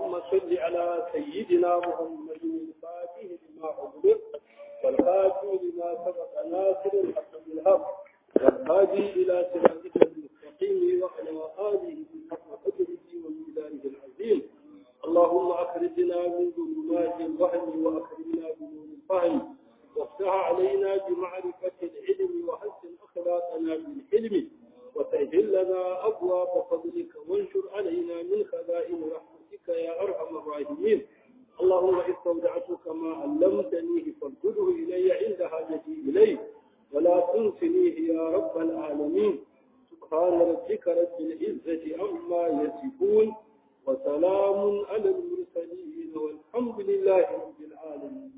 اللهم صل على سيدنا محمد الفاتح لما أغلق والخاتم لما سبق ناصر الحق بالحق والهادي إلى صراطك المستقيم وعلى آله حق قدره وميزانه العظيم اللهم أخرجنا من ظلمات الوهم وأكرمنا بنور الفهم وافتح علينا بمعرفة العلم وحسن أخلاقنا بالحلم وسهل لنا أبواب فضلك وانشر علينا من خزائن رحمتك يا أرحم الراحمين اللهم استودعتك ما علمتنيه فارجده إلي عند حاجتي إليه ولا تنسنيه يا رب العالمين سبحان ربك رب العزة عما يصفون وسلام على المرسلين والحمد لله رب العالمين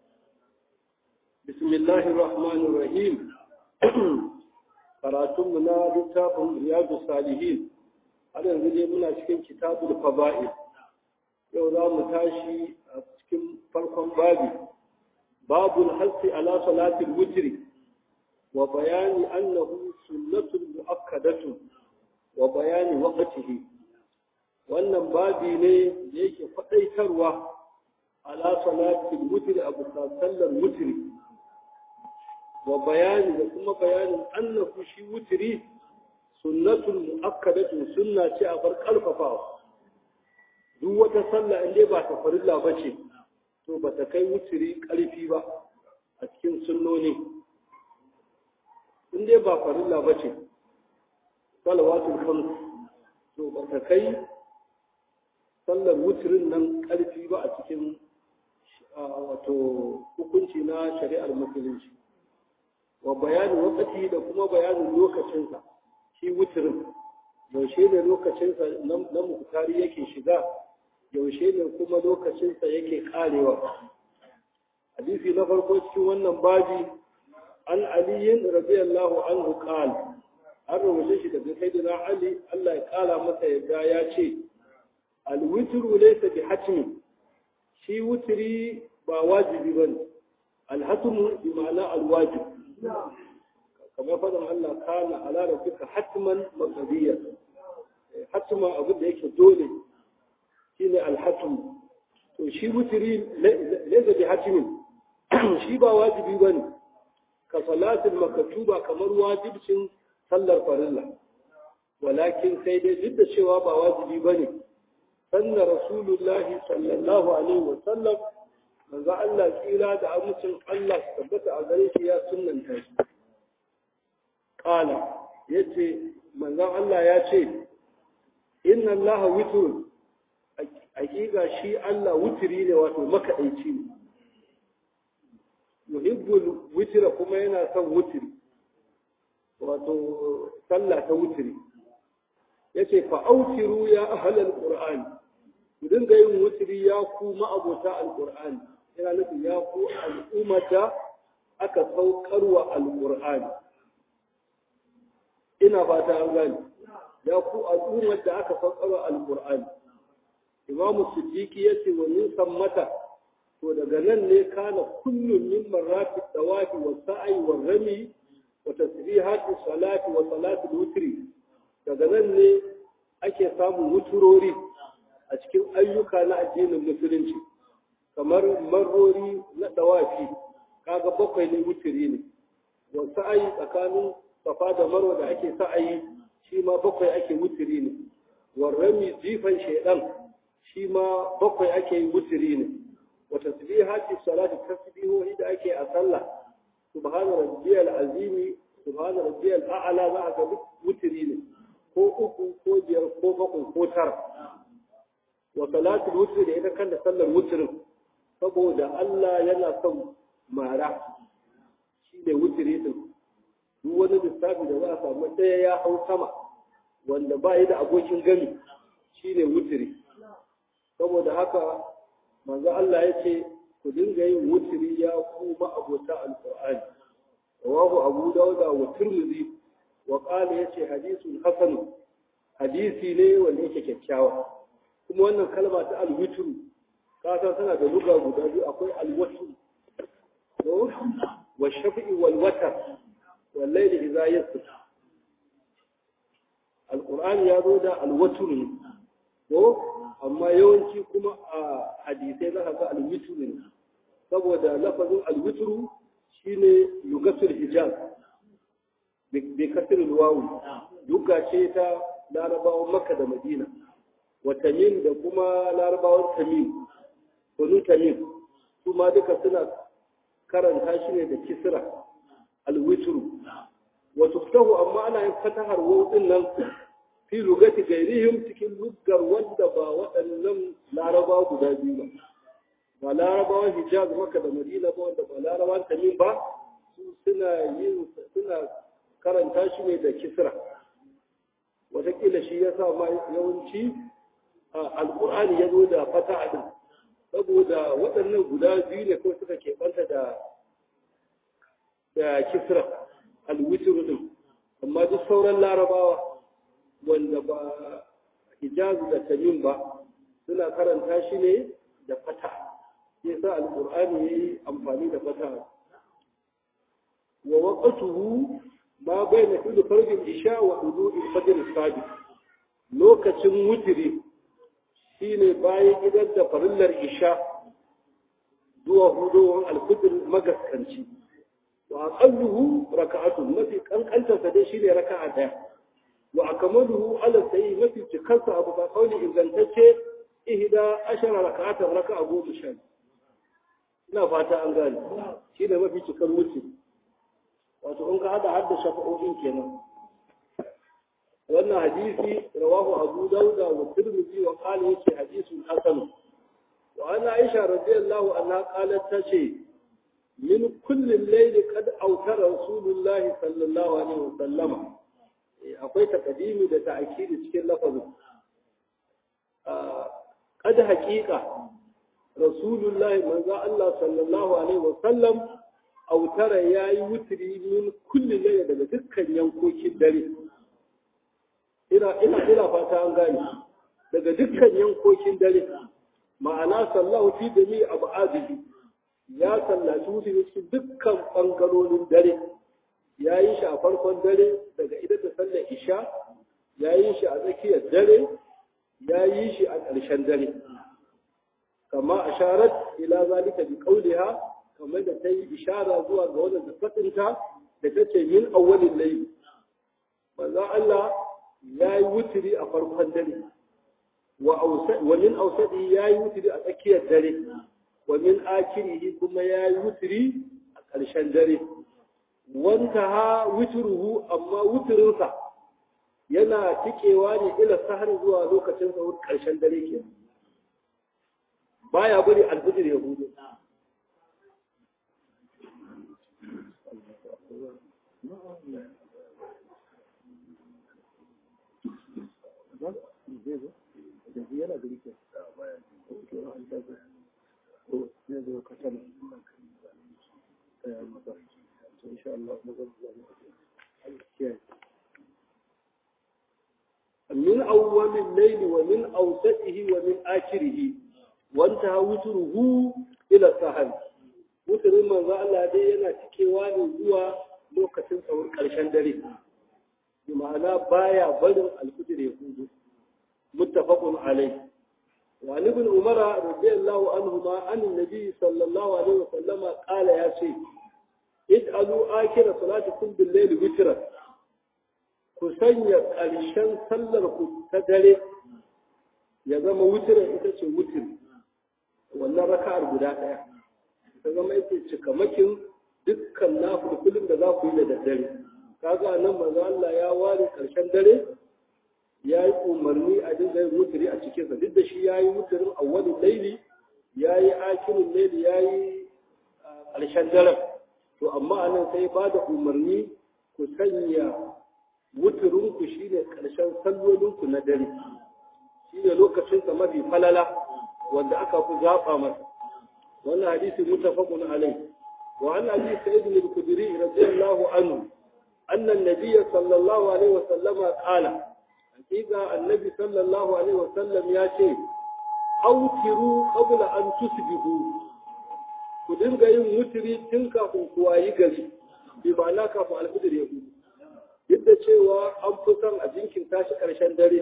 بسم الله الرحمن الرحيم karatunmu na littafin riyadu salihin har yanzu dai muna cikin kitabul fada'il yau za mu tashi a cikin farkon babi babul hasi ala salatil witri wa bayani annahu sunnatun mu'akkadatu wa bayani waqtihi wannan babi ne da yake faɗaitarwa ala salatil witri abu sallar witri wa bayani da kuma bayanin annahu shi wutiri sunnatul mu'akkadatu sunna ce a bar karfafawa duk wata sallah in dai ba ta farilla bace to ba ta kai wutiri karfi ba a cikin sunnoni in dai ba farilla bace salawatul khams to ba ta kai sallar wutirin nan karfi ba a cikin wato hukunci na shari'ar musulunci wa bayanin wakati da kuma bayanin lokacinsa shi wutirin yaushe ne lokacinsa na mukutari yake shiga yaushe ne kuma lokacinsa yake karewa hadisi na farko cikin wannan baji an aliyin radiyallahu anhu qal an rubuce shi daga sayyidina ali Allah ya kala masa yadda ya ce alwitru laysa bi hatmi shi wutiri ba wajibi bane alhatmu bi ma'ana alwajib kamar faɗin Allah kana ala rabbika hatman maqdiya hatma abu da yake dole shine alhatm to shi wutiri laysa bi hatmin shi ba wajibi bane ka salatul maktuba kamar wajibcin sallar farilla walakin sai dai duk da cewa ba wajibi bane sanna rasulullahi sallallahu alaihi wa sallam manzo Allah tsira da amincin Allah su tabbata a gare shi ya sunnanta shi qala yace manzo Allah ya ce inna Allah witrun hakika shi Allah wutiri ne wato makadaici ne yuhibbul witra kuma yana son wutiri wato sallah ta wutiri yace fa autiru ya ahlal qur'an ku dinga yin wutiri ya ku ma'abota alqur'ani yana nufin ya ku al'ummata aka saukarwa alƙur'ani ina fata an gani ya ku al'ummar da aka saukarwa alƙur'ani imamu siddiqi ya ce wa min sammata to daga nan ne kana kullum min marrati dawafi wa sa'i wa rami wa tasbihati salati wa salati wutri daga nan ne ake samun wuturori a cikin ayyuka na addinin musulunci kamar marori na dawafi kaga bakwai ne wutiri ne wa sa'ayi tsakanin safa da marwa da ake sa'ayi shi ma bakwai ake wutiri ne wa rami jifan shaidan shi ma bakwai ake yi wutiri ne wa tasbihati salati tasbihohi da ake a sallah subhana rabbiyal azimi subhana rabbiyal a'la za ga wutiri ne ko uku ko biyar ko bakwai ko tara wa salatul wutri da ita kan da sallar wutrin saboda Allah yana son mara shi ne wutiri din duk wani lissafi da za a samu ɗaya ya hau sama wanda ba yi da abokin gami shi ne wutiri saboda haka manzo Allah ya ce ku dinga yin wutiri ya ku abota alqur'ani rawahu abu dauda wa tirmidhi wa qala yace hadithun hasan hadisi ne wanda yake kyakkyawa kuma wannan kalma ta alwitru kasa tana da luga guda biyu akwai alwatr wa shafi'i wal watar wal layli idza yasr alquran ya zo da alwatr ko amma yawanci kuma a hadisai za ka ga alwitru ne saboda lafazin alwitru shine lugatul hijaz bi kasr alwawu duka ce ta larabawan makka da madina wa tamim da kuma larabawan tamim banu tamim su ma duka suna karanta shi ne da kisra alwitru wa tuftahu amma ana yin fatahar wawu din nan fi lugati gairihim cikin lugar wanda ba waɗannan laraba guda biyu ba ba larabawan hijaz maka da madina ba wanda ba larabawan tamim ba su suna yin suna karanta shi ne da kisra wataƙila shi ya sa ma yawanci alƙur'ani ya zo da fata din saboda waɗannan guda biyu ne kawai suka keɓanta da da kisra alwitr din amma duk sauran larabawa wanda ba hijazu da tamim ba suna karanta shi ne da fata yasa alqur'ani yayi amfani da fata wa waqtuhu ma bayna kulli farjin isha wa hudu'i fajr sadiq lokacin wutiri shine bayan idan da farillar isha zuwa hudowar alfitr magaskanci wa aqalluhu raka'atun mafi kankanta sa dai shine raka'a daya wa akamaluhu ala sayi mafi cikarsa abu ba kauli ingantacce ihda ashara raka'atan raka'a goma sha ina fata an gane shi ne mafi cikar mutum wato in ka hada har da shafa'o'in kenan wannan hadisi rawahu abu dauda wa tirmidhi wa qala yake hadisun hasan wa ana aisha radiyallahu anha qalat tace min kulli layli qad awtara rasulullahi sallallahu alaihi wa sallama akwai takadimi da ta'akidi cikin lafazin kada haƙiƙa rasulullahi manzo Allah sallallahu alaihi wa sallam autara yayi wutri min kulli layla daga dukkan yankokin dare ina ina ina fata an gane daga dukkan yankokin dare ma'ana sallahu fi jami'i abadihi ya sallaci wutri cikin dukkan bangarorin dare ya yi shi a farkon dare daga idan da sallar isha ya yi shi a tsakiyar dare ya yi shi a ƙarshen dare kama a sharat ila zalika bi qawliha kamar da ta yi ishara zuwa ga wannan da fadinta da ta ce min awwalin layl manzo Allah ya yi wutiri a farkon dare wa wa min awsadi ya yi wutiri a tsakiyar dare wa min akirihi kuma ya yi wutiri a ƙarshen dare wanta ha wituruhu amma wutirinsa yana tikewa ne ila sahar zuwa lokacin sahur ƙarshen dare ke baya bari alfijir ya hudu إن شاء الله من أول الليل ومن أوسطه ومن آخره وانتهى وتره إلى السهل وتر من ذا الله دي yana cikewa ne zuwa lokacin tsawon ƙarshen dare bi ma'ana baya barin alfijir ya hudu muttafaqun alayh wa ibn umara radiyallahu anhuma an annabi sallallahu alaihi wa sallama qala ya ce ij'alu akira salatikum bil layli witran ku sanya ƙarshen sallar ku ta dare ya zama witran ita ce witr wannan raka'ar guda ɗaya ta zama ita cikamakin dukkan nafilfilin da za ku yi da daddare kaga nan manzo Allah ya ware ƙarshen dare ya yi umarni a dinga yin wutiri a cikinsa duk da shi ya yi wutirin awwalin laili ya yi akirin laili ya yi ƙarshen daren to amma a nan sai ba da umarni ku sanya wuturinku shi ne ƙarshen sallolinku na dare shi ne lokacinsa mafi falala wanda aka fi zaɓa masa wannan hadisi mutafaqun alai wa an abi sa'id al-khudri radiyallahu anhu anna an-nabiy sallallahu alaihi wa sallama qala hakika annabi sallallahu alaihi wa sallam ya ce autiru qabla an tusbihu ku dinga yin wutiri tun kafin ku wayi gari bi ma'ana kafin alfijir ya gudu duk da cewa an fi son a jinkin tashi ƙarshen dare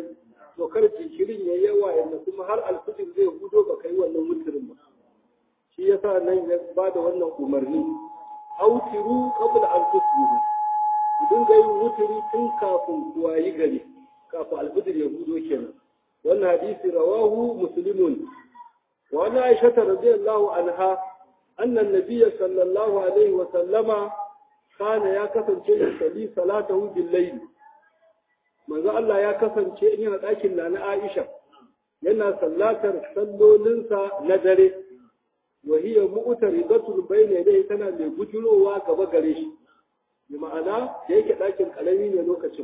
to kar jinkirin ya yawa yanda kuma har alfijir zai hudo ba kai wannan wutirin ba shi yasa nan ya ba da wannan umarni autiru qabla an tusbihu ku dinga yin wutiri tun kafin ku wayi gari kafin alfijir ya hudo kenan wannan hadisi rawahu muslimun wa ana aisha radiyallahu anha anna an-nabiy sallallahu alaihi wa sallama kana ya kasance yusalli salatahu bil layl manzo Allah ya kasance in yana ɗakin na Aisha yana sallatar sallolinsa na dare wa hiya mu'taridatul bayna yadayhi tana mai gujurowa gaba gare shi bi ma'ana da yake ɗakin ƙarami ne lokacin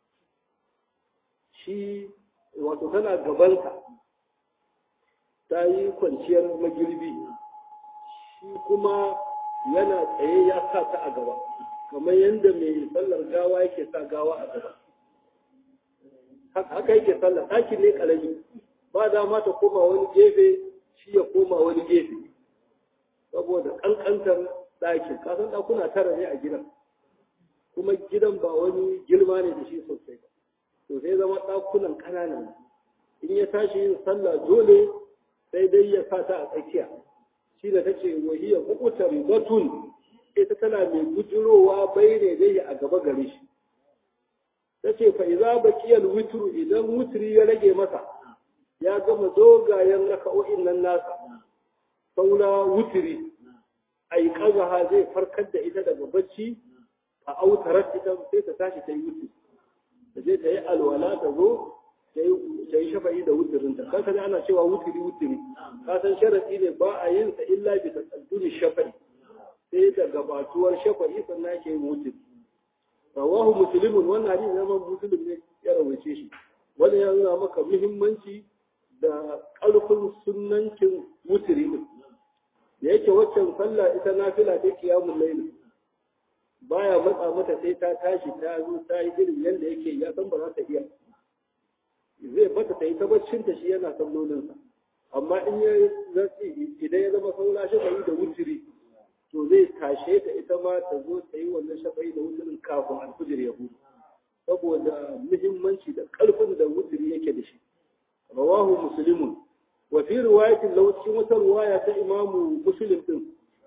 shi wato tana gabansa ta yi kwanciyar magirbi shi kuma yana tsaye ya sa ta a gaba kamar yadda mai sallar gawa yake sa gawa a gaba haka yake sallar ɗakin ne ƙarami ba dama ta koma wani gefe shi ya koma wani gefe saboda ƙanƙantar ɗakin kasan ɗakuna tara ne a gidan kuma gidan ba wani girma ne da shi sosai ba to sai zama ɗakunan ƙananan in ya tashi yin sallah dole sai dai ya sa ta a tsakiya shi da take wahiya kukutar batun ita tana mai gujirowa bai ne dai a gaba gare shi ta ce fa iza baqiyal witru idan wutri ya rage masa ya gama dogayen raka'o'in nan nasa saura wutri ai kazaha zai farkar da ita daga bacci a autarar ita sai ta tashi ta yi wutri da zai ta yi alwala ta zo ta yi shafa'i da wutirinta kan sani ana cewa wutiri wutiri ka san sharadi ne ba a yin sa illa bi taqaddumi shafa'i sai da gabatuwar shafa'i sannan ake yin wutiri rawahu muslimun wannan hadisi na muslim ne ya rawace shi wannan ya nuna maka muhimmanci da ƙarfin sunnancin wutiri din da yake waccan sallah ita nafila ta qiyamul layl baya matsa mata sai ta tashi ta zo ta yi irin yadda yake ya san ba za ta iya zai bata ta yi ta baccinta shi yana sallolinsa amma in ya zaci idan ya zama saura shafa'i da wutiri to zai tashe ta ita ma ta zo ta yi wannan shafa'i da wutirin kafin alfijir ya hudu saboda muhimmanci da ƙarfin da wutiri yake da shi rawahu muslimun wa fi riwayatin law cikin wata riwaya ta imamu muslim din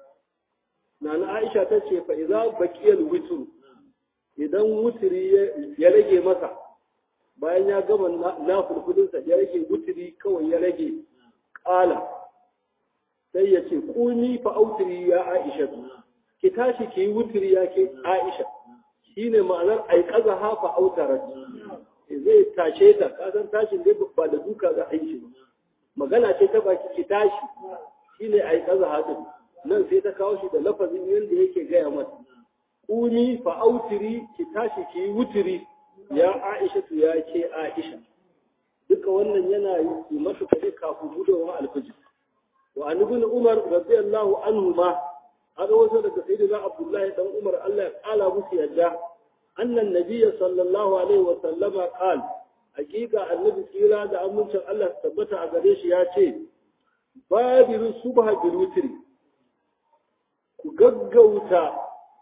Nana Aisha ta ce fa idza baqiyal witr idan wutiri ya rage masa bayan ya gama na fulfulin sa ya rage wutiri kawai ya rage qala sai ya ce kuni fa autiri ya Aisha ki tashi ki yi wutiri ya ke Aisha shine ma'anar ai kaza ha fa autarat zai tashe ta kasan tashin dai ba da duka za a yi shi magana ce ta baki ki tashi shine ai kaza ha din nan sai ta kawo shi da lafazin yadda yake gaya mata kuni fa autiri ki tashi ki yi wutiri ya aisha tu ya ce aisha duka wannan yana yi masa kaje kafin gudunwa alfiji wa an ibn umar radiyallahu anhu ma an wasu daga sayyidina abdullahi dan umar Allah ya kala musu yadda annan nabiyya sallallahu alaihi wa sallama qal hakika annabi tsira da amincin Allah tabbata a gare shi ya ce babiru subha bil wutri ku gaggauta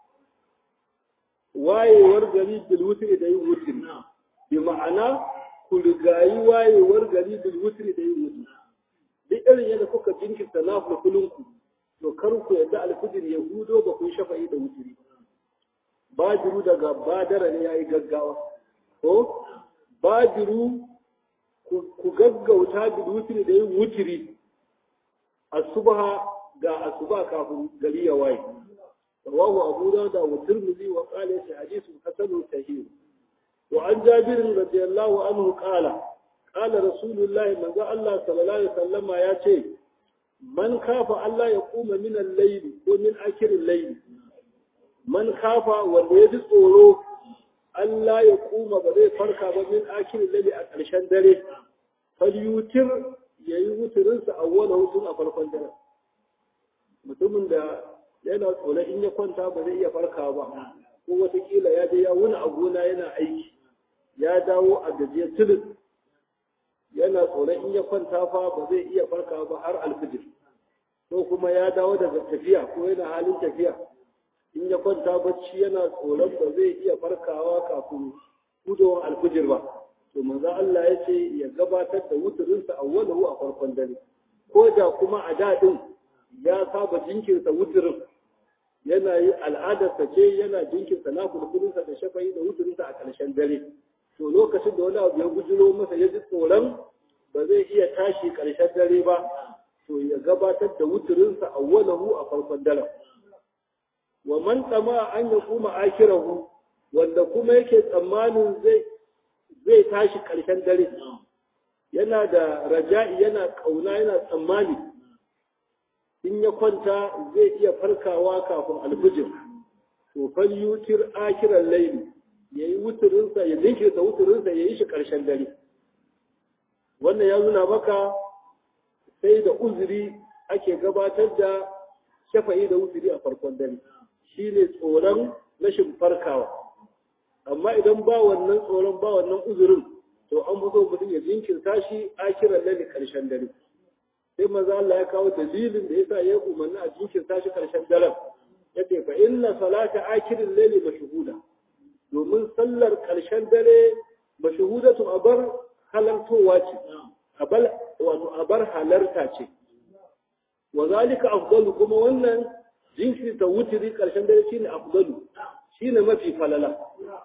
wayewar gari bil wutri da yin wutri bi ma'ana ku rigayi wayewar gari bil wutri da yin wutri duk irin yadda kuka jinkirta na fulfulinku to kar ku yadda alfijir ya hudo ba ku shafa'i da wutri bajiru daga badara ne yayi gaggawa ko bajiru ku gaggauta bil wutri da yin wutri asubaha ga asuba kafin gari ya waye rawahu abu dawud wa tirmidhi wa qala shi hadithun hasanun sahih wa an jabir radiyallahu anhu qala qala rasulullah manzo Allah sallallahu alaihi wasallam ya ce man kafa Allah ya kuma min al-layl ko min akhir al-layl man kafa wanda ya ji tsoro Allah ya kuma ba zai farka ba min akhir al-layl a ƙarshen dare falyutir yayi wuturinsa awwala hutun a farkon dare mutumin da yana tsoro in ya kwanta ba zai iya farka ba ko watakila ya je ya wuni a gona yana aiki ya dawo a gajiyar tulin yana tsoron in ya kwanta fa ba zai iya farka ba har alfijir ko kuma ya dawo daga tafiya ko yana halin tafiya in ya kwanta bacci yana tsoron ba zai iya farkawa kafin gudowar alfijir ba to manzo Allah ya ce ya gabatar da wuturinsa awwalahu a farkon dare ko da kuma a daɗin ya saba jinkirta wuturin yana yi al'adarsa ce yana jinkirta na kulkulinsa da shafayi da wuturinsa a ƙarshen dare to lokacin da wani abu ya gujiro masa ya ji tsoron ba zai iya tashi ƙarshen dare ba to ya gabatar da wuturinsa awwalahu a farkon dare wa man tsama an ya kuma akirahu wanda kuma yake tsammanin zai zai tashi ƙarshen dare yana da raja'i yana ƙauna yana tsammani in ya kwanta zai iya farkawa kafin alfijir to fal yutir akiran laili yayi wuturinsa ya jinkirta wuturinsa ya yi shi ƙarshen dare wannan ya nuna maka sai da uzuri ake gabatar da shafa'i da wuturi a farkon dare shine tsoron rashin farkawa amma idan ba wannan tsoron ba wannan uzurin to an fi so mutum ya jinkirta shi akiran laili ƙarshen dare sai maza Allah ya kawo dalilin da yasa ya umarni a jinkirta shi ƙarshen daren yace fa inna salata akirin laili mashhuda domin sallar ƙarshen dare mashhudatu abar halartowa ce abar wato abar halarta ce wa zalika afdalu kuma wannan jinkirta wutiri ƙarshen dare shine afdalu shine mafi falala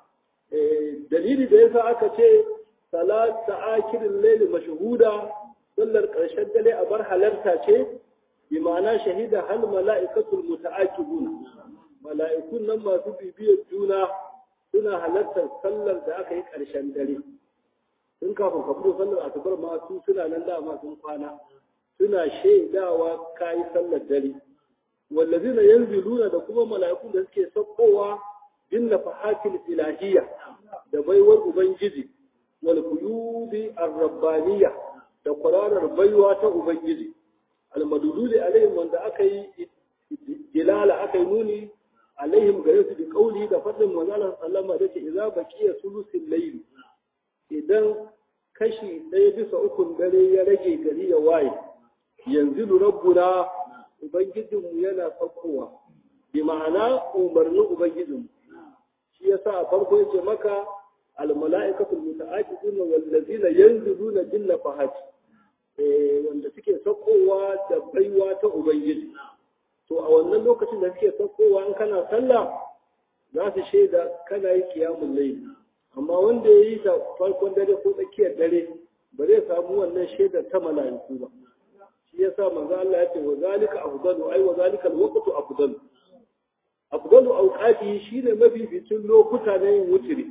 dalili da yasa aka ce salata akirin laili mashhuda sallar ƙarshen dare a bar halarta ce bi ma'ana shahida hal mala'ikatul muta'aqibun mala'ikun nan masu bibiyar juna suna halartar sallar da aka yi ƙarshen dare tun kafin ka fito sallar asubar ma su suna nan dama sun kwana suna shaidawa kayi sallar dare wallazina yanziluna da kuma mala'ikun da suke saukowa bin nafahatil ilahiyya da baiwar ubangiji wal quyubi ar-rabbaniyya da kwararar baiwa ta Ubangiji, almadululi alaihim wanda aka yi dilala aka yi nuni alaihim gare su da kauli da faɗin manzalar sallama da ce iza baqiya sulusin layli idan kashi ɗaya bisa ukun dare ya rage gari ya waye yanzu rabbuna ubangijinmu yana saukowa bi ma'ana umarnin ubangijinmu shi yasa a farko yake maka الملائكة المتعاقبون والذين ينزلون جل فهج wanda suke saukowa da baiwa ta Ubangiji. To a wannan lokacin da suke saukowa in kana sallah za su shaida kana yi kiyamun laili. Amma wanda ya yi ta farkon dare ko tsakiyar dare ba zai samu wannan shaidar ta mala'iku ba. Shi yasa manzo Allah ya ce wa zalika afdalu ai wa zalika alwaqtu afdalu. Afdalu awqati shine mafificin lokuta na yin wutiri.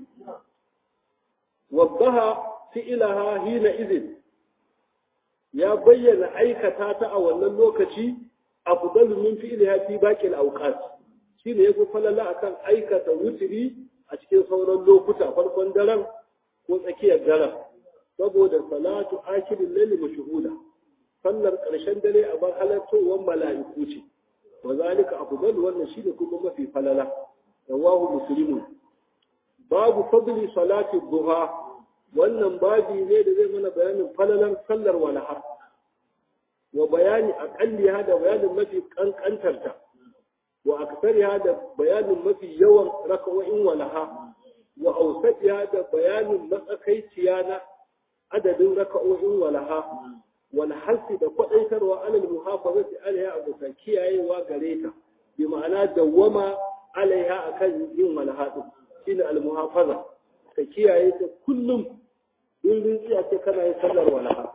وضها فعلها حينئذ ya bayyana aikata ta a wannan lokaci afdalu min fi'liha fi baqil awqat shine yafi falala akan aikata wutiri a cikin sauran lokuta farkon daren ko tsakiyar daren saboda salatu akhirin layli mashhuda sallar karshen dare a bar halattowar mala'iku ce wa zalika afdalu wannan shine kuma mafi falala rawahu muslimun babu fadli salati duha wannan babi ne da zai mana bayanin falalan sallar walaha wa bayani aqalliha da bayanin mafi kankantarta wa aksariha da bayanin mafi yawan raka'o'in walaha wa ausatiha da bayanin matsakaiciya na adadin raka'o'in walaha wal hasi da kwadaitarwa alal muhafazati alaiha abu kiyayewa gare ta bi ma'ana dawwama alaiha akan yin walaha din shine al-muhafaza ka kiyaye ta kullum in rinjiya ce kana yin sallar walaha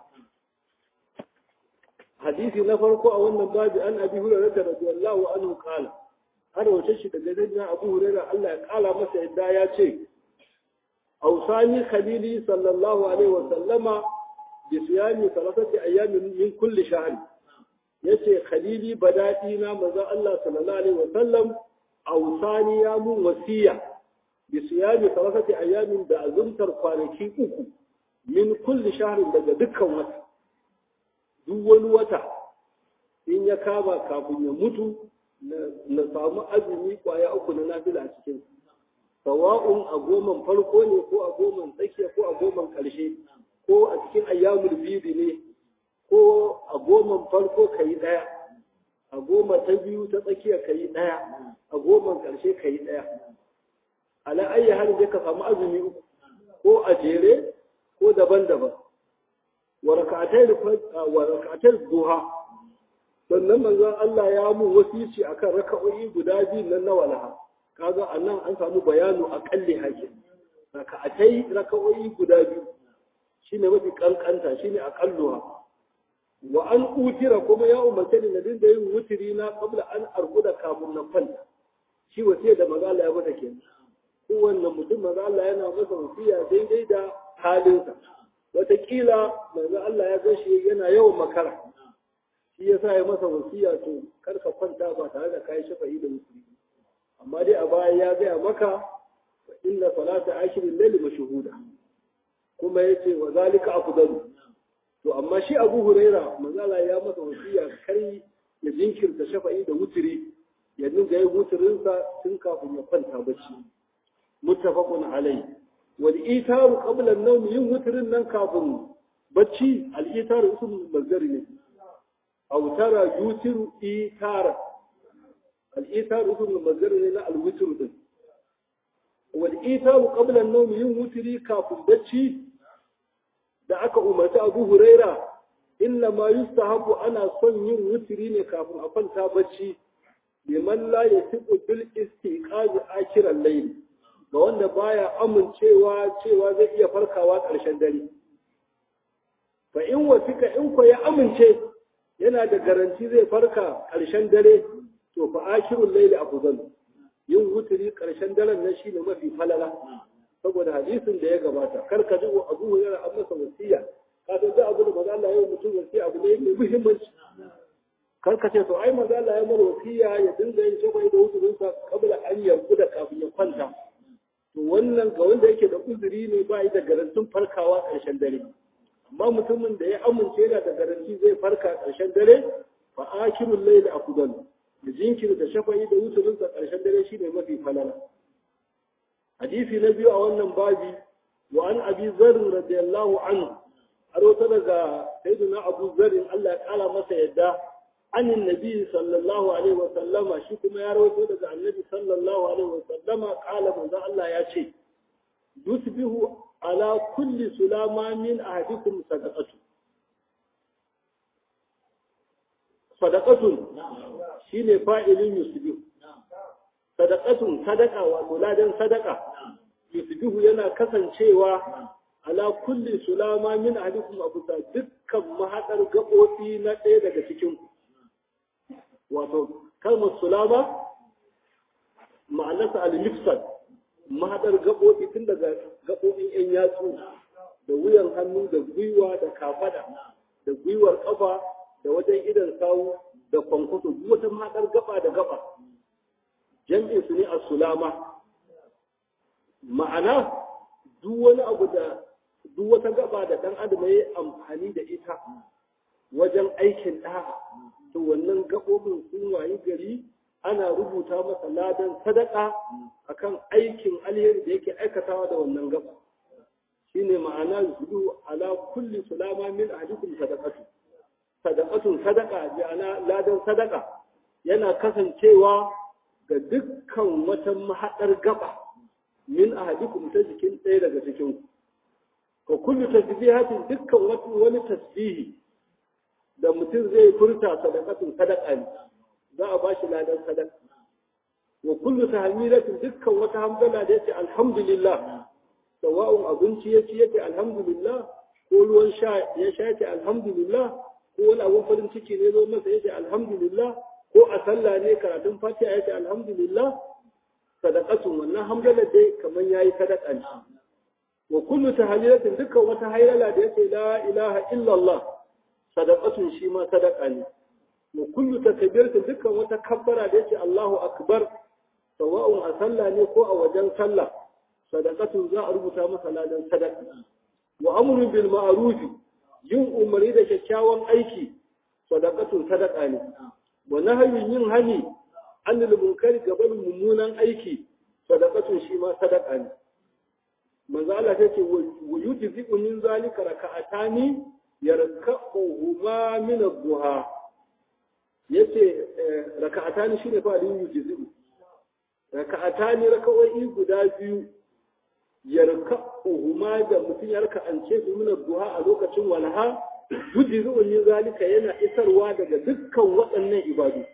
hadisi na farko a wannan babi an abi hurairah radiyallahu anhu qala har wace shi daga nan abu hurairah Allah ya kala masa yadda ya ce awsani khalili sallallahu alaihi wa sallama bi siyami salasati ayyamin min kulli shahr yace khalili badadi na manzo Allah sallallahu alaihi wa sallam awsani ya mun wasiya bisiyami salasati ayyamin da azumtar kwanaki uku min kulli shahrin daga dukkan wata duk wani wata in ya kama kafin ya mutu na samu azumi kwaya uku na nafila a cikin sawa'un a goman farko ne ko a goman tsakiya ko a goman ƙarshe ko a cikin ayyamul bidi ne ko a goman farko ka yi ɗaya a goma ta biyu ta tsakiya ka yi ɗaya a goman ƙarshe ka yi ɗaya ala ayi halin da ka samu azumi uku ko a jere ko daban-daban wa raka'atai duha sannan manzon Allah ya mu wasici akan raka'o'i guda biyu nan na walaha kaga anan an samu bayanu akalli hakin raka'atai raka'o'i guda biyu shine mafi kankanta shine aqalluha wa an utira kuma ya umarce ni na dinga yin wutiri na kabla an arkuda kafin na kwanta shi wasiya da maza Allah ya mata kenan kowanne mutum maza Allah yana masa wasiya daidai da halinsa wataƙila maza Allah ya gashi yana yawan makara shi yasa ya masa wasiya to kar ka kwanta ba tare da kai shafa'i da wutiri amma dai a baya ya gaya maka inna salata ashirin layli mashhuda kuma yace wa zalika afdalu to amma shi Abu Huraira manzala ya masa wasiya kar ya jinkirta shafa'i da wutiri ya dinga yin wutirin sa tun kafin ya kwanta bacci muttafaqun alai wal itaru qabla an-nawm yin wutirin nan kafin bacci al itaru ism mazari ne aw tara yutiru itara al itaru ism mazari ne na al witr din wal itaru qabla an-nawm yin wutiri kafin bacci da aka umarci abu huraira inna ma yustahabu ana son yin wutiri ne kafin a kwanta bacci liman la yasiqu bil istiqazi akiran layl ga wanda baya amincewa cewa zai iya farkawa ƙarshen dare fa in wasika in ko ya amince yana da garanti zai farka ƙarshen dare to fa akirul layl afdal yin wutiri ƙarshen daren nan shine mafi falala saboda hadisin da ya gabata kar ka ji abu hurairah an masa wasiya ka san duk abu da manzo Allah ya yi mutum wasiya abu ne mai muhimmanci kar ka ce to ai manzo Allah ya mara wasiya ya dinga yin shafa da wuzurin sa kabla an yanku da kafin ya kwanta to wannan ga wanda yake da uzuri ne ba yi da garantin farkawa ƙarshen dare amma mutumin da ya amince yana da garanti zai farka ƙarshen dare fa akirul layl afdal da jinkirta shafa'i da wuzurin sa ƙarshen dare shine mafi falala hadisi na biyu a wannan babi wa an abi zarr radiyallahu anhu har wata daga sayyidina abu zarr Allah ya kala masa yadda anin nabi sallallahu alaihi wa sallama shi kuma ya rawaito daga annabi sallallahu alaihi wa sallama kala manzo Allah ya ce yusbihu ala kulli sulama min ahadikum sadaqatu sadaqatun shine fa'ilin yusbihu sadaqatun sadaqa wato ladan sadaqa yusbihu yana kasancewa ala kulli sulama min ahadikum abusa dukkan mahadar gabobi na ɗaya daga cikin wato kalmar sulama ma'anarsa al-mifsad mahadar gabobi tun daga gabobin yan yatsu da wuyan hannu da gwiwa da kafada da gwiwar kafa da wajen idan sawu da kwankwaso duk wata mahadar gaba da gaba jam'in su ne a sulama ma'ana duk wani abu da duk wata gaba da ɗan adam ya amfani da ita wajen aikin ɗa'a to wannan gaɓoɓin sun wayi gari ana rubuta masa ladan sadaka akan aikin alheri da yake aikatawa da wannan gaba shine ma'ana yusudu ala kulli sulama min ahadikum sadaqatu sadaqatun sadaqa ana ladan sadaka yana kasancewa ga dukkan wata mahaɗar gaba min ahadikum ta jikin ɗaya daga cikin ku ka kullu tasbihatin dukkan wani tasbihi da mutum zai furta sadaqatun sadaqa ne za a bashi ladan sadaka wa kullu tahmilatin dukkan wata hamdala da yace alhamdulillah sawa'un abinci yace yace alhamdulillah ko ruwan sha ya sha yace alhamdulillah ko wani abun farin ciki ne zo masa yace alhamdulillah ko a sallah ne karatun fatiha yace alhamdulillah sadaqatun wannan hamdala dai kaman yayi sadaqa ne wa kullu tahlilatin dukkan wata haylala da yace la ilaha illallah sadaqatun shi ma sadaqa ne wa kullu takbiratin dukkan wata kabbara da yace Allahu akbar sawa'un a sallah ne ko a wajen sallah sadaqatun za a rubuta masa ladan sadaqa wa amrun bil ma'ruf yin umari da kyakkyawan aiki sadaqatun sadaqa ne wa nahyun yin hani anil munkari gaban mummunan aiki sadaqatun shi ma sadaqa ne manzo Allah yake wa yujzi'u min zalika raka'atani yarka'uhuma min ad-duha yace raka'atani shine fa alin yujzi'u raka'atani raka'o'i guda biyu yarka uhuma da mutum ya raka an ce su mina duha a lokacin walha guji zuwan zalika yana isarwa daga dukkan waɗannan ibadu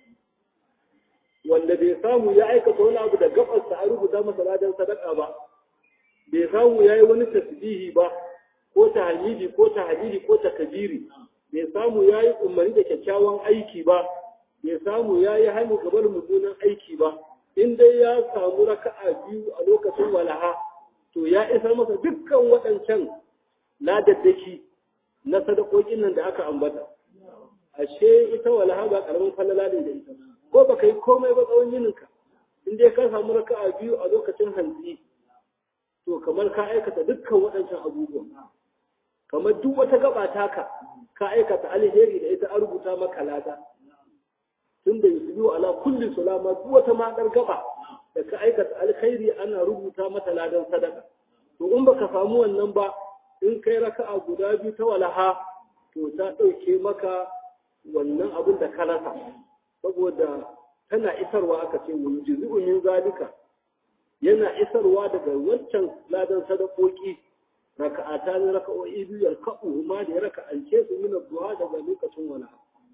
wanda bai samu ya aikata wani abu da gabarsa a rubuta masa ladan sadaka ba bai samu ya yi wani tasbihi ba ko ta hamidi ko ta hadidi ko ta kabiri bai samu ya yi umarni da kyakkyawan aiki ba bai samu ya yi hannu gabar mummunan aiki ba in dai ya samu raka'a biyu a lokacin walaha to ya isar masa dukkan waɗancan ladaddaki na sadakokin nan da aka ambata ashe ita walaha ba karamin falala ne da ita ko baka yi komai ba tsawon yininka in dai ka samu raka'a biyu a lokacin hantsi to kamar ka aikata dukkan waɗancan abubuwan kamar duk wata gaba taka ka aikata alheri da ita an rubuta maka lada tun da yusufu ala kulli sulama duk wata madar gaba da ka aikata alkhairi ana rubuta mata ladan sadaka to in baka samu wannan ba in kai raka'a guda biyu ta walaha to ta ɗauke maka wannan abin da ka rasa saboda tana isarwa aka ce wa yujizu min zalika yana isarwa daga wancan ladan sadakoki raka'ata ne raka'o'i biyu yarka'u ma da ya raka'ance su min duha daga lokacin wala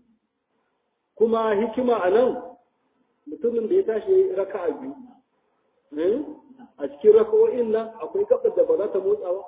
kuma hikima a nan mutumin da ya tashi ya yi raka'a biyu a cikin raka'o'in nan akwai gabar da ba za ta motsa ba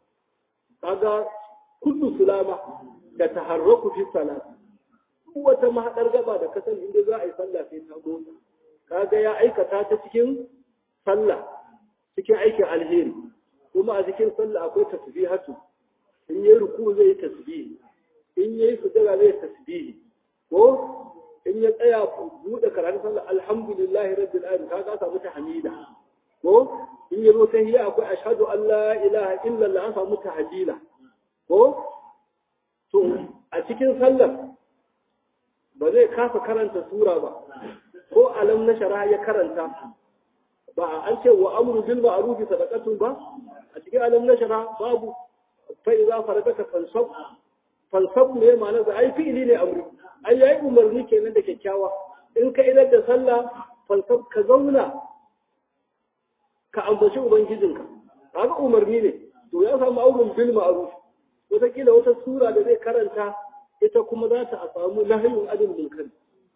kaga kullu sulama da taharraku fi salat wata mahaɗar gaba da kasan inda za a yi sallah sai ta motsa kaga ya aikata ta cikin sallah cikin aikin alheri kuma a cikin sallah akwai tasbihatu in yayi ruku zai tasbihi in yayi sujada zai tasbihi ko in ya tsaya buɗe karatun sallah alhamdulillahi rabbil alamin kaga samu tahmida ko in yazo tahiyya akwai ashhadu an la ilaha illa allah an samu tahjila ko to a cikin sallar ba zai kasa karanta sura ba ko alam na shara ya karanta ba an ce wa amru bil ma'ruf sadaqatun ba a cikin alam na shara babu fa idza faradaka fansab fansab ne ma'ana da ai fi'ili ne amri ai yayi umarni kenan da kyakkyawa in ka idar da sallah fansab ka zauna ka ambaci ubangijinka kaga umarni ne to ya samu auren bil ma'ruf wataƙila wata sura da zai karanta ita kuma za ta samu nahayin adin munkari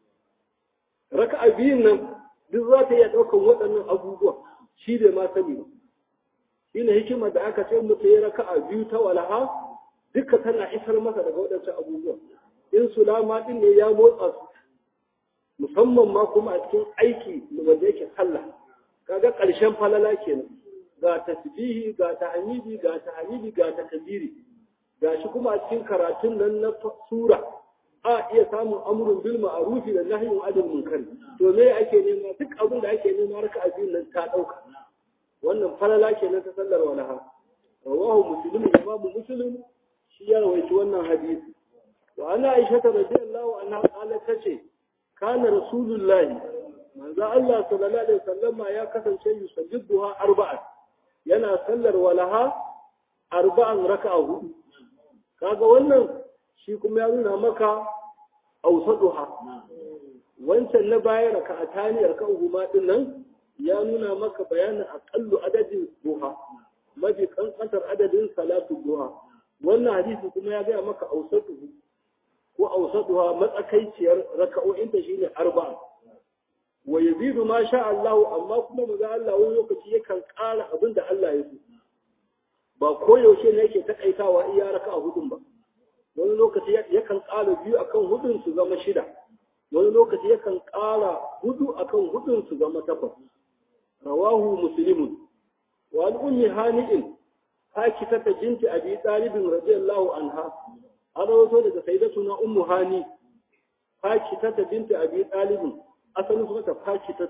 raka'a biyun nan duk za ta iya ɗaukan waɗannan abubuwa shi bai ma sani ba shi ne hikima da aka ce mutu ya raka'a biyu ta walaha duka tana isar masa daga waɗancan abubuwa in sulama ɗin ne ya motsa su musamman ma kuma a cikin aiki wanda yake sallah kaga ƙarshen falala kenan ga tasbihi ga tahmidi ga tahmidi ga takbiri ga shi kuma a cikin karatun nan na sura a iya samun amurin bil ma'arufi da nahyin adil munkar to me ake nema duk abin da ake nema raka abin nan ta dauka wannan falala kenan ta sallar walaha rawahu muslim imamu muslim shi ya rawaito wannan hadisi wa ana aisha radiyallahu anha qalat tace kana rasulullahi manzo Allah sallallahu alaihi wasallama ya kasance yusajjiduha arba'a yana sallar walaha arba'an raka'a hudu kaga wannan shi kuma ya nuna maka ausaduha wancan na baya raka'atani raka'u ma din nan ya nuna maka bayanin aqallu adadin duha mafi kankantar adadin salatu duha wannan hadisi kuma ya gaya maka ausaduhu ko ausaduha matsakaiciyar raka'o'in ta shine arba'a wa yazidu ma sha Allah amma kuma maza Allah wani lokaci yakan ƙara abin da Allah ya so ba koyaushe ne yake takaitawa iya raka'a hudun ba wani lokaci yakan ƙara biyu akan hudun su zama shida wani lokaci yakan ƙara hudu akan hudun su zama takwas rawahu muslimun wa an ummi hani'in hakita ta binti abi talibin radiyallahu anha an rawato daga sayyidatuna ummu hani hakita ta binti abi talibin asalin su mata hakita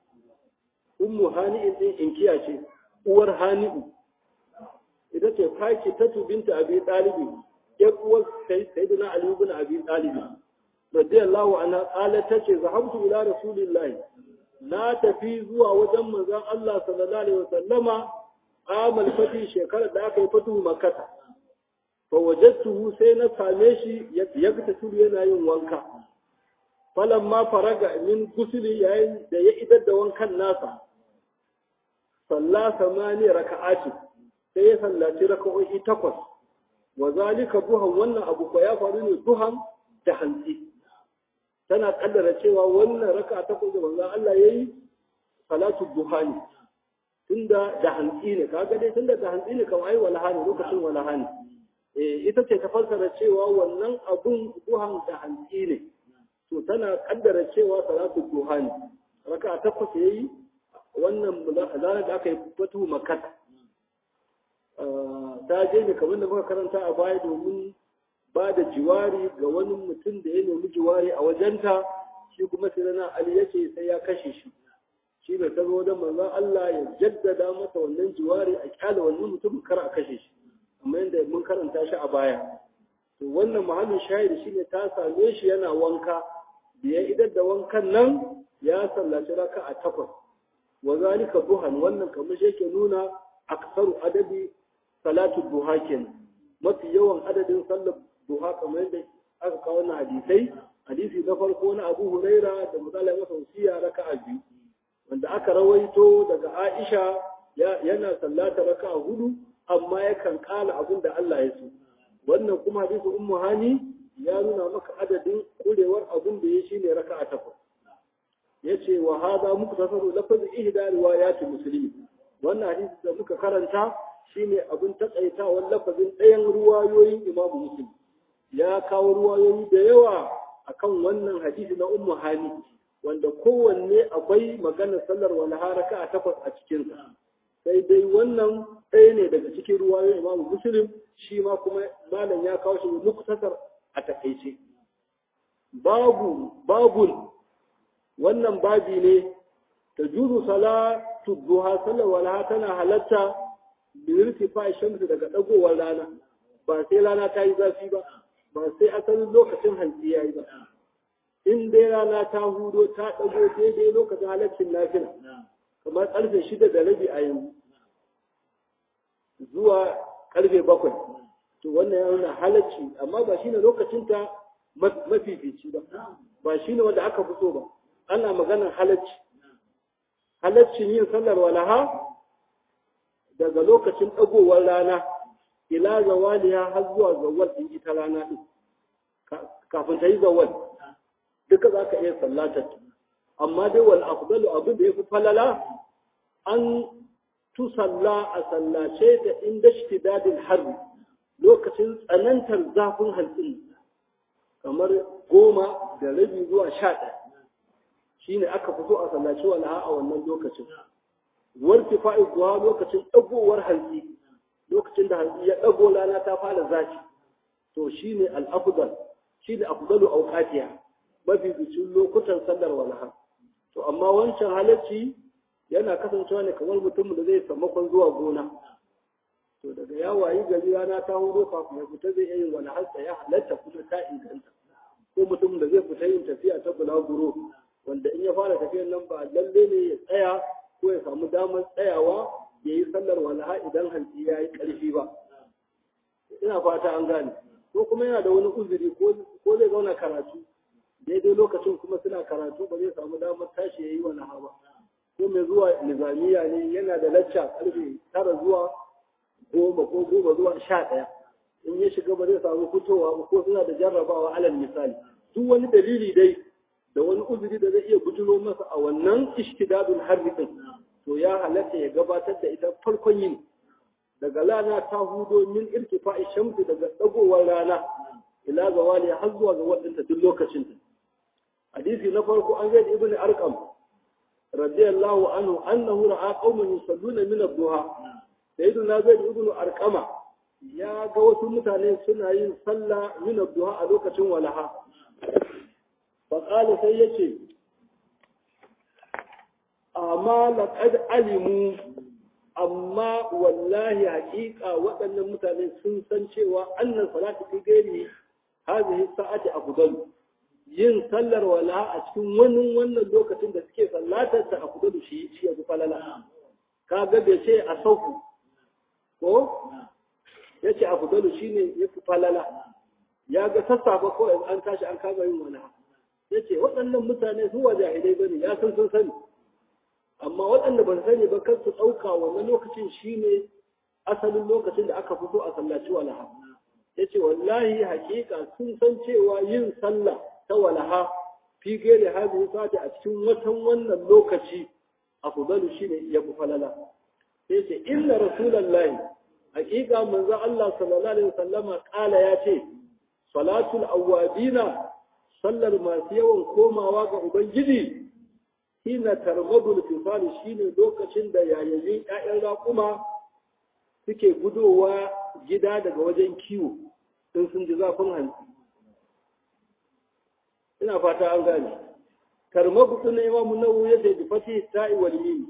ummu hani'in din inkiya ce uwar hani'u ita ce hakita binti abi talibin yar uwar sayyidina Ali ibn Abi Talib radiyallahu anha qalat tace zahabtu ila rasulillahi na tafi zuwa wajen manzon Allah sallallahu alaihi wasallama amal fati shekarar da aka yi fatu makkah fa wajadtuhu sai na same shi ya fita tudu yana yin wanka falamma faraga min gusuli yayin da ya idar da wankan nasa salla samani raka'ati sai ya sallaci raka'o'i takwas wa zalika duhan wannan abu ko ya faru ne duhan da hantsi tana kaddara cewa wannan raka'a takwas da manzon Allah yayi salatu duha ne tunda da hantsi ne kaga dai tunda da hantsi ne kamar ai walaha ne lokacin walaha ne eh ita ce ta fassara cewa wannan abun duhan da hantsi ne to tana kaddara cewa salatu duha ne raka'a takwas yayi wannan ranar da aka yi fatu makat ta je ne kamar da muka karanta a baya domin ba da jiwari ga wani mutum da ya nemi jiwari a wajenta shi kuma sai na ali ya ce sai ya kashe shi shi ne ta zo don manzon Allah ya jaddada masa wannan jiwari a kyale wannan mutum kar a kashe shi amma yadda mun karanta shi a baya to wannan mahallin shahidi shine ta same shi yana wanka da ya idar da wankan nan ya sallaci raka a takwas wa zalika duhan wannan kamar shi yake nuna aksaru adadi salatu duha kenan mafi yawan adadin sallar duha kamar yadda aka kawo na hadisai hadisi na farko na Abu Huraira da misali masa wasiya raka'a biyu wanda aka rawaito daga Aisha yana sallata raka'a hudu amma yakan kala abin da Allah ya so wannan kuma hadisi Ummu Hani ya nuna maka adadin kurewar abin da ya shine raka'a takwas yace wa hada muku tasaru lafazin ihda riwayat muslim wannan hadisi da muka karanta shine abin takaitawan lafazin ɗayan ruwayoyin Imam Muslim ya kawo ruwayoyi da yawa akan wannan hadisi na Ummu Hani wanda kowanne akwai maganar sallar walaha raka'a takwas a cikin sa sai dai wannan ɗaya ne daga cikin ruwayoyin Imam Muslim shi ma kuma malam ya kawo shi muktasar a takaice babu babul wannan babi ne ta juzu salatu duha sallar walaha tana halatta bilirti fa shamsu daga dagowar rana ba sai rana ta yi zafi ba ba sai asalin lokacin hantsi ya yi ba in dai rana ta hudo ta dago daidai lokacin halaccin nafila kamar karfe shida da rabi a yanzu zuwa karfe bakwai to wannan ya nuna halacci amma ba shine lokacin ta mafifici ba ba shine wanda aka fito ba ana maganar halacci halaccin yin sallar walaha daga lokacin ɗagowar rana ila zawaliya har zuwa zawal ɗin ita rana ɗin kafin ta yi zawal duka za ka iya sallatar amma dai wal afdalu abin da ya fi falala an tusalla a sallace ta inda shtidadin harbi lokacin tsanantar zafin hantsin kamar goma da rabi zuwa sha ɗaya shine aka fito a sallaci walaha a wannan lokacin warki fa'i kuwa lokacin ɗagowar hantsi lokacin da hantsi ya ɗago rana ta fara zafi to shi ne al'afudal shi ne afdalu auqatiya mafi bicin lokutan sallar walaha to amma wancan halarci yana kasancewa ne kamar mutum da zai sammakon zuwa gona to daga ya wayi gari rana ta hudo kafin ya fita zai iya yin wani hantsa ya halatta kuma ta inganta ko mutum da zai fita yin tafiya ta bulaguro wanda in ya fara tafiyar nan ba lalle ne ya tsaya ko ya samu damar tsayawa ya yi sallar walaha idan hantsi ya yi ƙarfi ba ina fata an gane ko kuma yana da wani uzuri ko zai zauna karatu daidai lokacin kuma suna karatu ba zai samu damar tashi ya yi walaha ba ko mai zuwa nizamiya ne yana da lacca ƙarfe tara zuwa goma ko goma zuwa sha ɗaya in ya shiga ba zai samu fitowa ba ko suna da jarrabawa alal misali duk wani dalili dai da wani uzuri da zai iya bujiro masa a wannan ishtidadul harbi din to ya halatta ya gabatar da ita farkon yin daga rana ta hudo min irtifa'i shamsi daga dagowar rana ila zawali har zuwa ga wadanta duk lokacin ta hadisi na farko an zai ibn arqam radiyallahu anhu annahu ra'a qauman yusalluna min ad-duha sayyiduna zaid ibn arqama ya ga wasu mutane suna yin sallah min ad-duha a lokacin walaha faƙali sai ya ce amma laƙad alimu amma wallahi haƙiƙa waɗannan mutane sun san cewa annan salatu fi gairi hazihi sa'ati afdalu yin sallar wala a cikin wani wannan lokacin da suke sallatar ta afdalu shi shi ya falala ka ga bai ce a sauku ko ya ce afdalu shine ya fi falala ya ga sassafa ko an tashi an kama yin wani ya ce waɗannan mutane su wa jahilai ba ne ya san sun sani amma waɗanda ban sani ba kan su ɗauka wannan lokacin shi ne asalin lokacin da aka fito a sallaci walaha yace wallahi hakika sun san cewa yin sallah ta walaha fi gairi hadhihi sa'ati a cikin watan wannan lokaci afdalu shine ya fi falala sai ce inna rasulullahi hakika manzo Allah sallallahu alaihi wasallama kala ya ce salatul awwabina sallar masu yawan komawa ga ubangiji hina tarmadul fisali shine lokacin da yayayin ƴaƴan raƙuma suke gudowa gida daga wajen kiwo in sun ji zafin hantsi ina fata an gane tarmagu din imamu nawawi ya da fati ta'i wal mim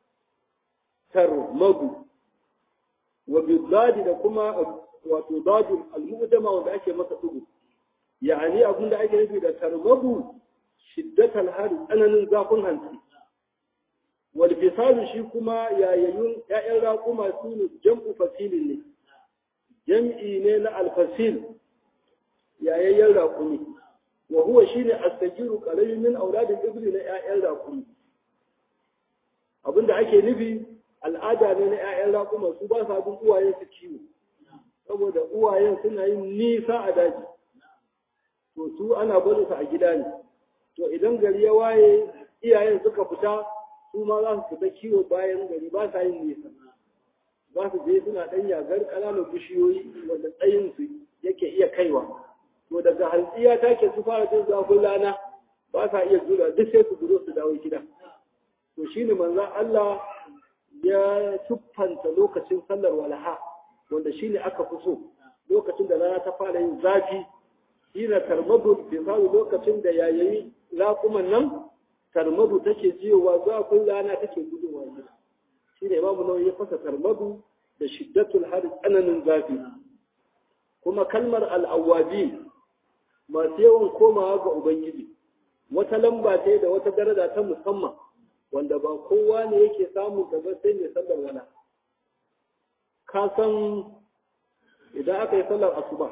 tarmagu wa bidadi da kuma wato dadul al-mu'dama wanda ake masa dugu yani abin da ake nufi da tarmagu shiddatal hari tsananin zafin hantsi wal fisalu shi kuma yayayyun ƴaƴan raƙuma su ne jam'u fasilin ne jam'i ne na alfasil yayayyen raƙumi wa huwa shine astajiru qalilun min auladil ibli na ƴaƴan raƙumi abinda ake nufi al'ada ne na ƴaƴan raƙuma su ba sa bin uwayen su kiwo saboda uwayen suna yin nisa a daji to su ana barin su a gida ne to idan gari ya waye iyayen suka fita su ma za su fita kiwo bayan gari ba sa yin nisa za su je suna ɗan yagar ƙananan bishiyoyi wanda tsayin su yake iya kaiwa to daga hantsiya take su fara jin zafin rana ba sa iya jura duk sai su gudo su dawo gida to shine manzon Allah ya tuffanta lokacin sallar walaha wanda shine aka fi so lokacin da rana ta fara yin zafi hina tarmadu bi lokacin da yayayi raƙuman nan tarmadu take jiyowa zafin rana take gudowa gida shine imamu nawawi ya fasa tarmadu da shiddatul har tsananin zafi kuma kalmar al'awwabi masu yawan komawa ga ubangiji wata lamba ce da wata daraja ta musamman wanda ba kowa ne yake samu gaba sai mai sallar wala ka san idan aka yi sallar asuba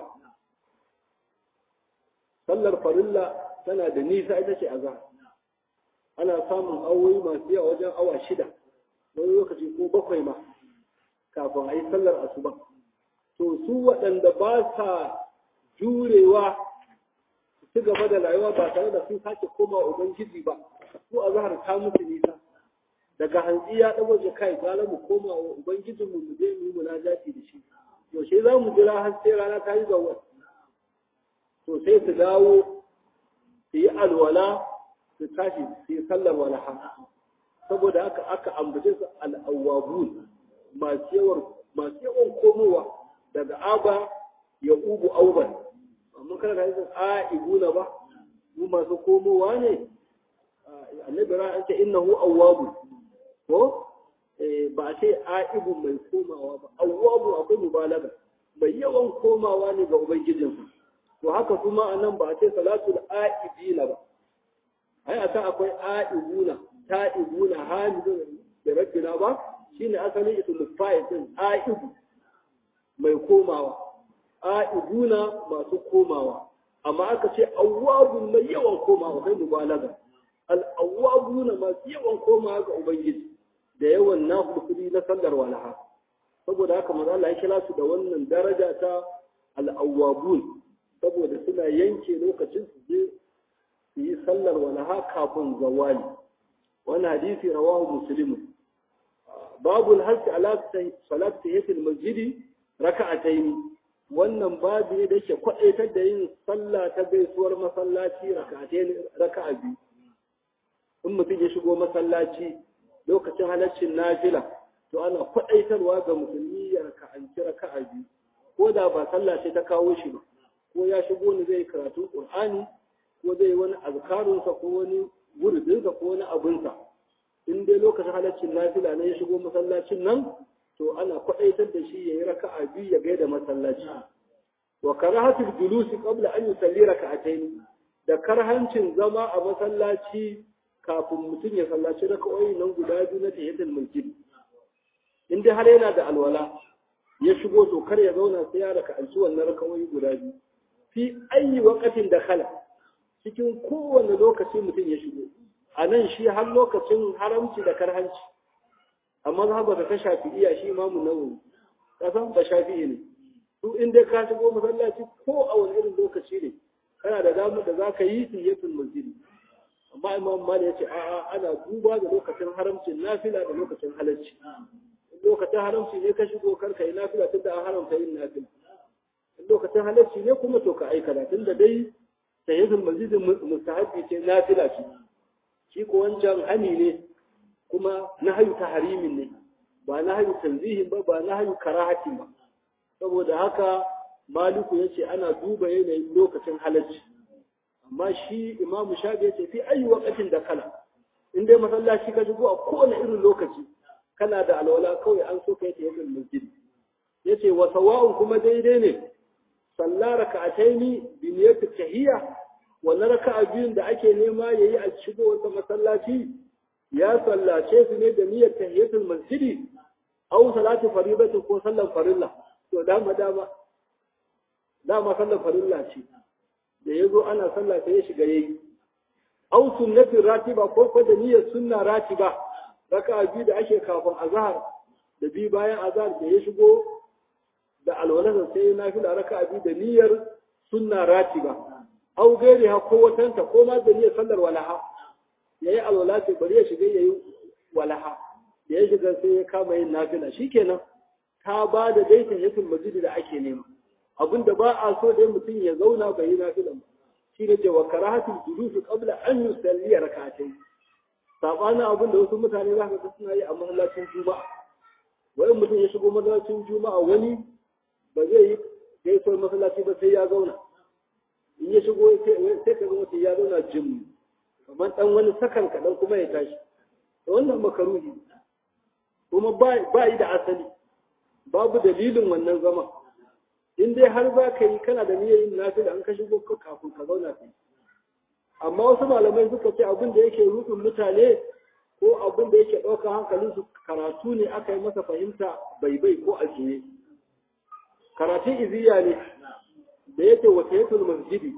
sallar farilla tana da nisa ita ce azhar ana samun awoyi masu yawa wajen awa shida wani lokaci ko bakwai ma kafin a yi sallar asuba to su waɗanda ba sa jurewa su ci gaba da rayuwa ba tare da sun sake koma ubangiji ba su a zahar ta musu nisa daga hantsi ya ɗago ji kai gara mu koma wa ubangijinmu mu je mu yi munajati da shi yaushe za mu jira har sai rana ta yi zawar to sai su dawo su yi alwala su tashi su yi sallar walaha saboda haka aka ambace su al'awwabun masu yawan masu yawan komowa daga aba ya ubu auban amma kana da yin a'ibuna ba mu masu komowa ne annabi ra an ce innahu awwabu ko ba a ce a'ibu mai komawa ba awwabu akwai mubalaga mai yawan komawa ne ga ubangijinsa to haka kuma anan ba a ce salatul a'ibina ba ai a ta akwai a'ibuna ta'ibuna hamidun da rabbina ba shine asalin ismul fa'il din a'ibu mai komawa a'ibuna masu komawa amma aka ce awwabun mai yawan komawa kai mubalaga al awwabuna masu yawan komawa ga ubangiji da yawan nafili na sallar walaha saboda haka maza Allah ya kira su da wannan daraja ta al awwabun saboda suna yanke lokacin su je su yi sallar walaha kafin zawali wani hadisi rawahu muslim babu alhasi ala salat tahiyatul masjidi raka'atayn wannan babu ne da yake kwadaitar da yin sallah ta gaisuwar masallaci raka'atayn raka'a biyu in mutum ya shigo masallaci lokacin halaccin nafila to ana kwadaitarwa ga musulmi ya raka'anci raka'a biyu ko da ba sallah ce ta kawo shi ba ko ya shigo ne zai karatu qur'ani ko zai wani azkarunsa ko wani wuridinsa ko wani abinsa in dai lokacin halaccin nafila ne ya shigo masallacin nan to ana kwaɗaitar da shi ya yi raka'a biyu ya gaida masallaci wa karahatul julusi qabla an yusalli raka'atayn da karhancin zama a masallaci kafin mutum ya sallaci raka'o'i nan guda biyu na tahiyatul masjid in dai har yana da alwala ya shigo to kar ya zauna sai ya raka'anci wannan raka'o'i guda biyu fi ayi waqatin da khala cikin kowane lokaci mutum ya shigo a nan shi har lokacin haramci da karhanci amma za ba ta shafi iya shi imamu nawawi kasan ba shafi'i ne su in dai ka shigo masallaci ko a wani irin lokaci ne kana da damar da za ka yi tayyatul masjidi amma imam mali ya ce a'a ana duba da lokacin haramcin nafila da lokacin halarci lokacin haramci ne ka shigo kar ka yi nafila tun da an haramta yin nafila lokacin halarci ne kuma to ka aikata tun da dai tayyatul masjidi mustahabbi ce nafila ce shi ko wancan hani ne kuma nahyu tahrimin ne ba nahyu tanzihin ba ba nahyu karahatin ba saboda haka maliku yace ana duba yanayin lokacin halarci amma shi imamu shafi yace fi ayi waqatin da kala in dai masallaci ka shigo a kowane irin lokaci kana da alwala kawai an so kai ta yadda masjid yace wa sawa'un kuma daidai ne sallah raka'ataini bi niyyati tahiyya wannan raka'a biyun da ake nema yayi a shigo wata masallaci ya sallace su ne da niyyar tahiyatul masjidi aw salatu faridati ko sallan farilla to dama dama dama sallan farilla ce da yazo ana sallah sai ya shiga yayi aw sunnati ratiba ko ko da niyyar sunna ratiba raka'a biyu da ake kafin azhar da bi bayan azhar da ya shigo da alwala sai na fi da raka'a biyu da niyyar sunna ratiba aw gairi ha ko watanta ko ma da niyyar sallar walaha yayi alwala sai bari ya shiga yayi walaha da ya shiga sai ya kama yin nafila shikenan ta ba da daitan yakin masjidi da ake nema abinda ba a so dai mutum ya zauna bai yi nafilan ba shi ne cewa karahatul julus qabla an yusalli rak'atayn sabanin abinda wasu mutane za ka ga suna yi a masallacin juma'a wai mutum ya shigo masallacin juma'a wani ba zai yi gaisuwar masallaci ba sai ya zauna in ya shigo sai ka ga mutum ya zauna jim kamar dan wani sakan kaɗan kuma ya tashi da wannan makaruhi kuma ba yi da asali babu dalilin wannan zama in dai har za ka yi kana da niyyar yin nafila an ka shigo kafin ka zauna kai amma wasu malamai suka ce abin da yake rudin mutane ko abin da yake ɗaukar hankalin su karatu ne aka yi masa fahimta bai bai ko a juye karatun iziya ne da yake wata yatul masjidi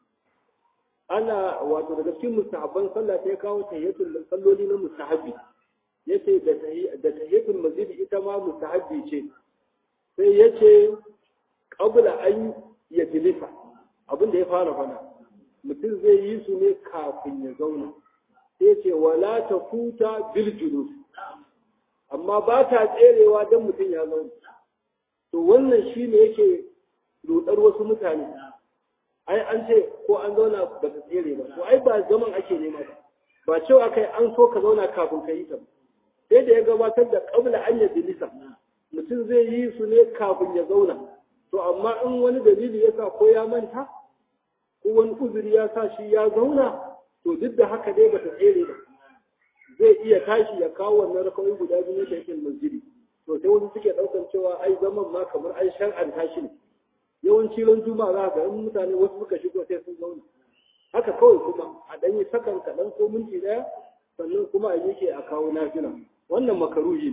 ana wato daga cikin mustahabban sallah sai kawo tahiyatul salloli na mustahabbi yace da da tahiyatul masjidi ita ma mustahabbi ce sai yace qabla an yajlisa abin da ya fara fana mutum zai yi su ne kafin ya zauna sai ce wala ta futa bil julus amma ba ta tserewa don mutum ya zauna to wannan shine yake rudar wasu mutane ai an ce ko an zauna ba ta tsere ba to ai ba zaman ake nema ba ba cewa kai an so ka zauna kafin ka yi ta sai da ya gabatar da qabla an yajlisa mutum zai yi su ne kafin ya zauna to amma in wani dalili ya sa ko ya manta ko wani uzuri ya sa shi ya zauna to duk da haka dai bata tsere ba zai iya tashi ya kawo wannan rakawai guda biyu da yake masjidi to sai wasu suke daukan cewa ai zaman ma kamar ai shar'an tashi ne yawanci ran juma'a za ga in mutane wasu suka shigo sai sun zauna haka kawai kuma a dan yi sakan kaɗan ko minti ɗaya sannan kuma a yake a kawo nafila wannan makaruhi ne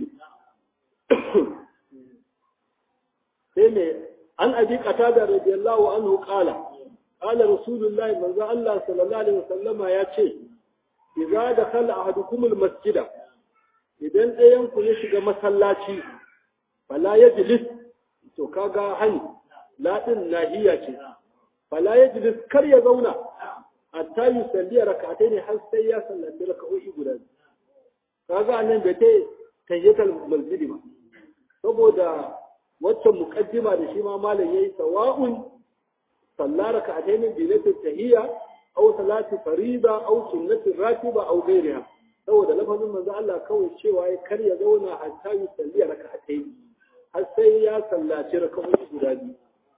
sai me an abi qatada radiyallahu anhu qala قال رسول الله من ذا الله صلى الله عليه وسلم يا ce idza dakhala ahadukum almasjida idan ɗayan ku ya shiga masallaci fala yajlis to kaga hani ladin nahiya ce fala yajlis kar ya zauna hatta yusalli rak'atayn har sai ya sallaci rak'o'i guda kaga nan da ta tayyatal masjidi ba saboda waccan muqaddima da shi ma malam yayi sawa'un صلى ركعتين بنية التهية أو صلاة فريضة أو سنة راتبة أو غيرها saboda lafazin manzo Allah kawai cewa ya kar ya zauna hatta yi salliya raka'atai har sai ya sallaci raka'o'i guda biyu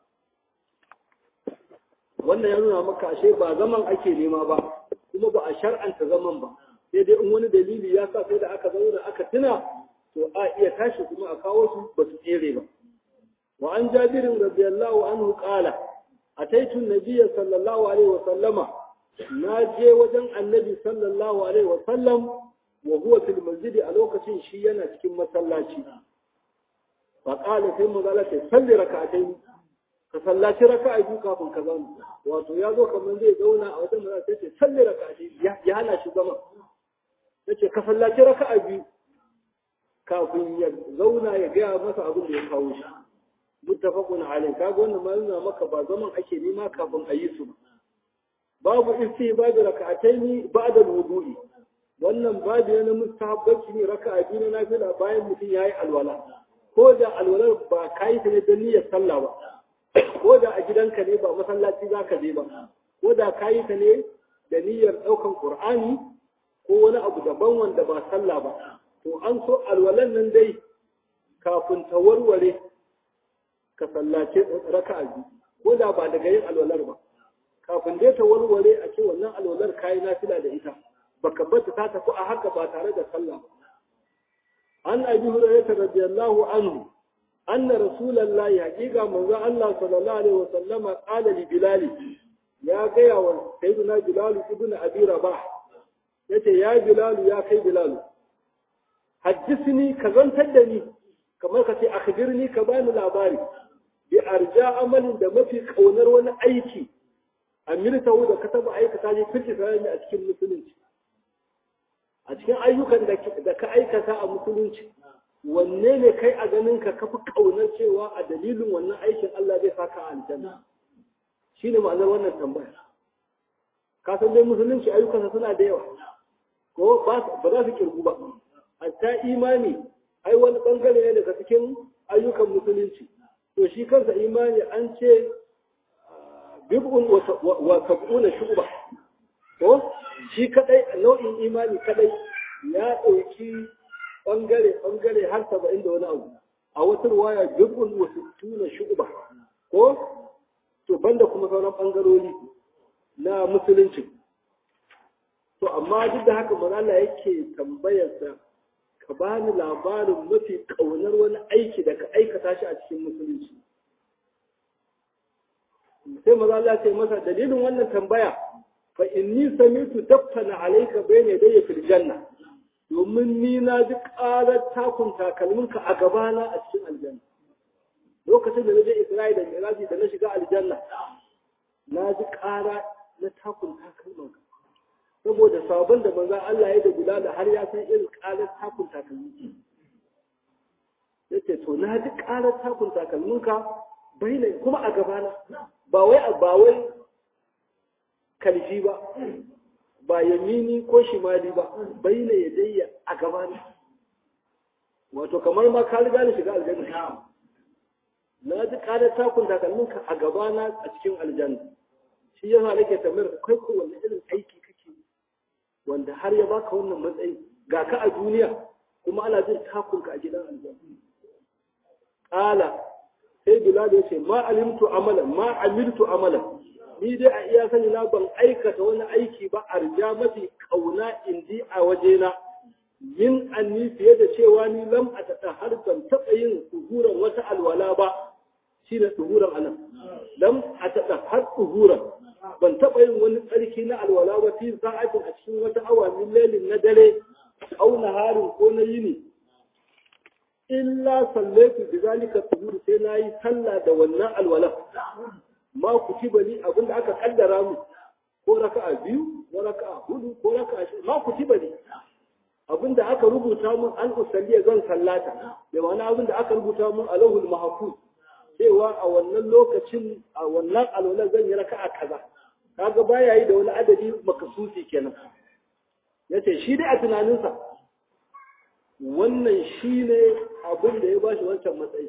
wannan ya nuna maka ashe ba zaman ake nema ba kuma ba a shar'anta zaman ba sai dai in wani dalili ya sa sai da aka zauna aka tuna to a iya tashi kuma a kawo su ba su tsere ba wa an jabirin radiyallahu anhu qala أتيت النبي صلى الله عليه وسلم ناجي وجن النبي صلى الله عليه وسلم وهو في المسجد ألوكة شيئا تكون مسلاتي فقال في مظلة صلي ركعتين فصلاتي ركعة يجوكا من كذان wato ya zo kamar zai zauna a wajen da ta ce salli raka'a ya hana shi zama yace ka sallaci raka'a biyu kafin ya zauna ya gaya masa abin da ya kawo shi muttafaqun alayh kaga wannan ma nuna maka ba zaman ake nema kafin a yi su ba babu istihbab rak'ataini ba'da al-wudu'i wannan babu yana mustahabbaci ne raka'a biyu na nafila bayan mutum yayi alwala ko da alwalar ba kai ta ne don niyyar sallah ba ko da a gidanka ne ba masallaci zaka je ba ko da kai ta ne da niyyar daukan qur'ani ko wani abu daban wanda ba sallah ba to an so alwalan nan dai kafin ta warware ka sallace raka'a biyu ko da ba daga yin alwalar ba kafin dai ta warware a ce wannan alwalar kayi nafila da ita baka bata ta tafi a haka ba tare da sallah an abi hurairah radiyallahu anhu anna rasulullahi haqiqa manzo Allah sallallahu alaihi wa sallama qala li bilal ya gaya wa sayyidina bilal ibn abi rabah yace ya bilal ya kai bilal haddisni ka zantar da ni kamar ka ce akhbirni ka bani labari bi arja amalin da mafi kaunar wani aiki amirtahu da ka taba aikata ne fice ne a cikin musulunci a cikin ayyukan da ka aikata a musulunci wanne ne kai a ganin ka kafi kaunar cewa a dalilin wannan aikin Allah zai saka a aljanna shine ma'anar wannan tambaya ka san dai musulunci ayyukansa suna da yawa ko ba za su kirgu ba hatta imani ai wani bangare ne daga cikin ayyukan musulunci to shi kansa imani an ce bib'un wa sab'una shu'ba to shi kadai nau'in imani kadai ya dauki bangare bangare har 70 da wani abu a wata ruwaya bib'un wa sittuna shu'ba ko to banda kuma sauran bangarori na musulunci to amma duk da haka manzo Allah yake tambayarsa ka bani labarin mafi kaunar wani aiki da ka aikata shi a cikin musulunci sai maza Allah ce masa dalilin wannan tambaya fa inni samitu daftana alayka bayna yadayya fil janna domin ni na ji ƙarar takun takalminka a gabana a cikin aljanna lokacin da na je Isra'ila da Miraji da na shiga aljanna na ji ƙara na takun takalminka saboda sabon da manzo Allah ya da guda da har ya san irin ƙarar takun takalminka yace to na ji ƙarar takun takalminka baina kuma a gabana ba wai ba wai kalji ba ba yamini ko shimali ba baina yadayya a gabana wato kamar ma ka riga ni shiga aljanna na ji ƙarar takun takalminka a gabana a cikin aljanna shi yasa nake tambayar kai ko wanne irin aiki kake wanda har ya baka wannan matsayi ga ka a duniya kuma ana jin takunka a gidan aljanna qala sai bilal ya ce ma alimtu amalan ma amiltu amalan ni dai a iya sani na ban aikata wani aiki ba arja mafi kauna indi a wajena min anni fiye da cewa ni lam a taɗa har ban taɓa yin tsuhuran wata alwala ba shi ne tsuhuran anan lam a taɗa har tsuhuran ban taɓa yin wani tsarki na alwala ba fi sa'atin a cikin wata awa min lalin na dare au harin ko na yini illa sallaitu bi zalika tuhur sai nayi sallah da wannan alwala ma kutiba li abinda aka kaddara mu ko raka'a biyu ko raka'a hudu ko raka'a shi ma kutiba li abinda aka rubuta mun an usalli zan sallata da wani abinda aka rubuta mun alahul mahfuz cewa a wannan lokacin a wannan alwala zan yi raka'a kaza kaga baya yi da wani adadi makasusi kenan yace shi dai a tunaninsa wannan shi ne abin da ya ba shi wancan matsayi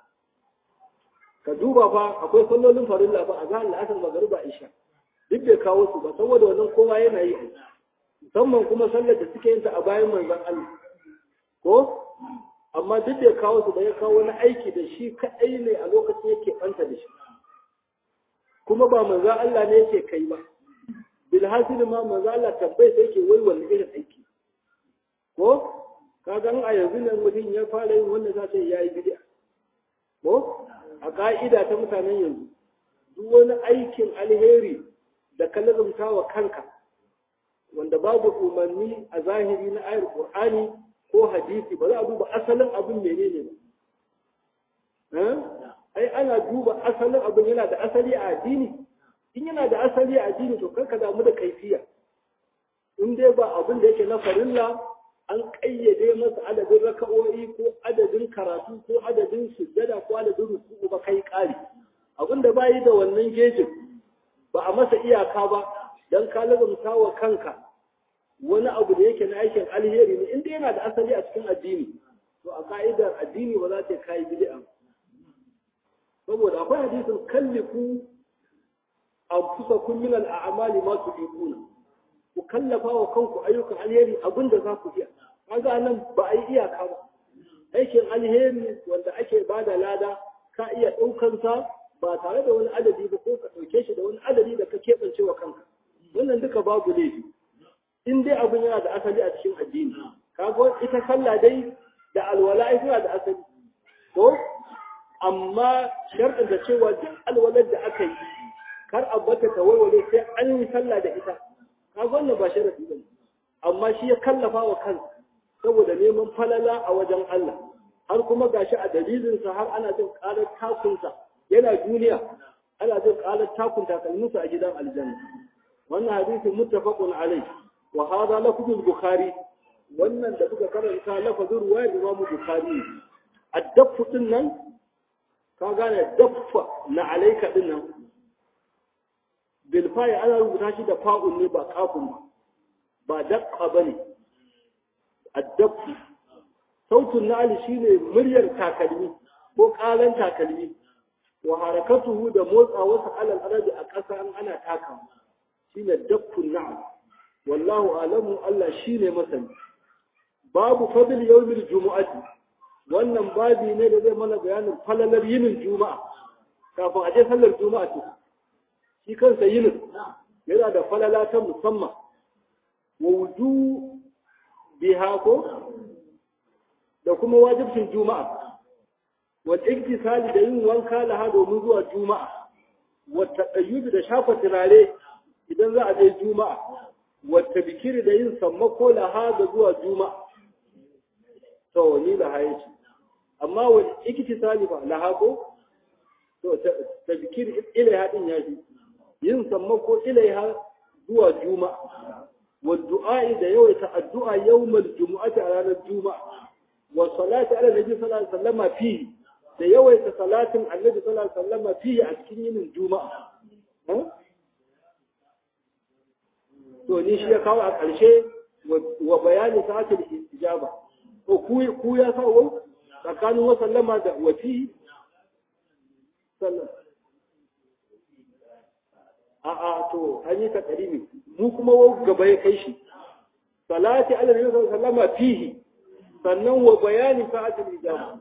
ka duba fa akwai sallolin farilla ba a zahar la'asar magariba isha duk bai kawo su ba saboda wannan kowa yana yi musamman kuma sallar da suke yin ta a bayan manzon Allah ko amma duk bai kawo su ba ya kawo wani aiki da shi kaɗai ne a lokacin yake ɓanta da shi kuma ba manzon Allah ne yake kai ba bilhasil ma manzon Allah tabbai sai yake wai wani irin aiki ko kaga a yanzu nan mutum ya fara yin wanda za ta yi yayi bid'a ko a ka'ida ta mutanen yanzu duk wani aikin alheri da ka lazumta wa kanka wanda babu umarni a zahiri na ayar qur'ani ko hadisi ba za a duba asalin abin menene ba ai ana duba asalin abin yana da asali a addini in yana da asali a addini to karka damu da kaifiya in dai ba abin da yake na farilla an ƙayyade masa adadin raka'o'i ko adadin karatu ko adadin sujjada ko adadin ruku'u ba kai ƙari abinda ba yi da wannan gejin ba a masa iyaka ba don ka lazumta wa kanka wani abu da yake na aikin alheri ne inda yana da asali a cikin addini to a ka'idar addini ba za ta kai bid'a saboda akwai hadisin kallifu anfusakum min al-a'mali ma tuquna ku kallafa wa kanku ayyukan alheri abinda za ku iya kaga nan ba a yi iyaka ba aikin alheri wanda ake bada lada ka iya ɗaukan sa ba tare da wani adadi ba ko ka ɗauke shi da wani adadi da ka keɓance wa kanka wannan duka babu laifi in dai abin yana da asali a cikin addini kaga ita sallah dai da alwala ai tana da asali to amma sharɗin da cewa duk alwalar da aka yi kar a bata ta warware sai an yi sallah da ita kaga wannan ba sharadi ba amma shi ya kallafa wa kansa saboda neman falala a wajen Allah har kuma gashi a dalilinsa har ana jin ƙarar takunsa yana duniya ana jin ƙarar takun takalminsa a gidan aljanna wannan hadisin muttafaqun alai wa hadha lafzul bukhari wannan da muka karanta lafazin ruwayar imamu bukhari addaffu din nan ka gane daffa na alaika din nan bil fa'i ana rubuta shi da fa'un ne ba kafun ba ba daqqa bane addaffu sautun na'ali shine muryar takalmi ko kalan takalmi wa harakatuhu da motsa wasu alal arabi a ƙasa an ana taka shine daffun na'am wallahu alamu Allah shine masani babu fadl yawmil jumu'ati wannan babi ne da zai mana bayanin falalar yinin juma'a kafin a je sallar juma'a ce shi kansa yinin yana da falala ta musamman wa wuju biha ko da kuma wajibcin juma'a wal iktisali da yin wanka laha domin zuwa juma'a wa taqayyud da shafa turare idan za a je juma'a wa tabkiri da yin sammako laha da zuwa juma'a to ni laha yace amma wal iktisali ba laha ko to tabkiri ilaiha din yaji yin sammako ilaiha zuwa juma'a wa du'a da yawaita addu'a yawmal jumu'ati a ranar juma'a wa salati ala nabi sallallahu alaihi wasallam fihi da yawaita salatin annabi sallallahu alaihi wasallam fihi a cikin yinin juma'a to ni shi ya kawo a ƙarshe wa bayani sa'atul istijaba to ku ku ya kawo tsakanin wa sallama da wa fihi sallam a a to an yi ta ƙarimi mu kuma gaba ya kai shi salati ala nabi sallallahu alaihi wasallam fihi sannan wa bayani sa'atul ijaba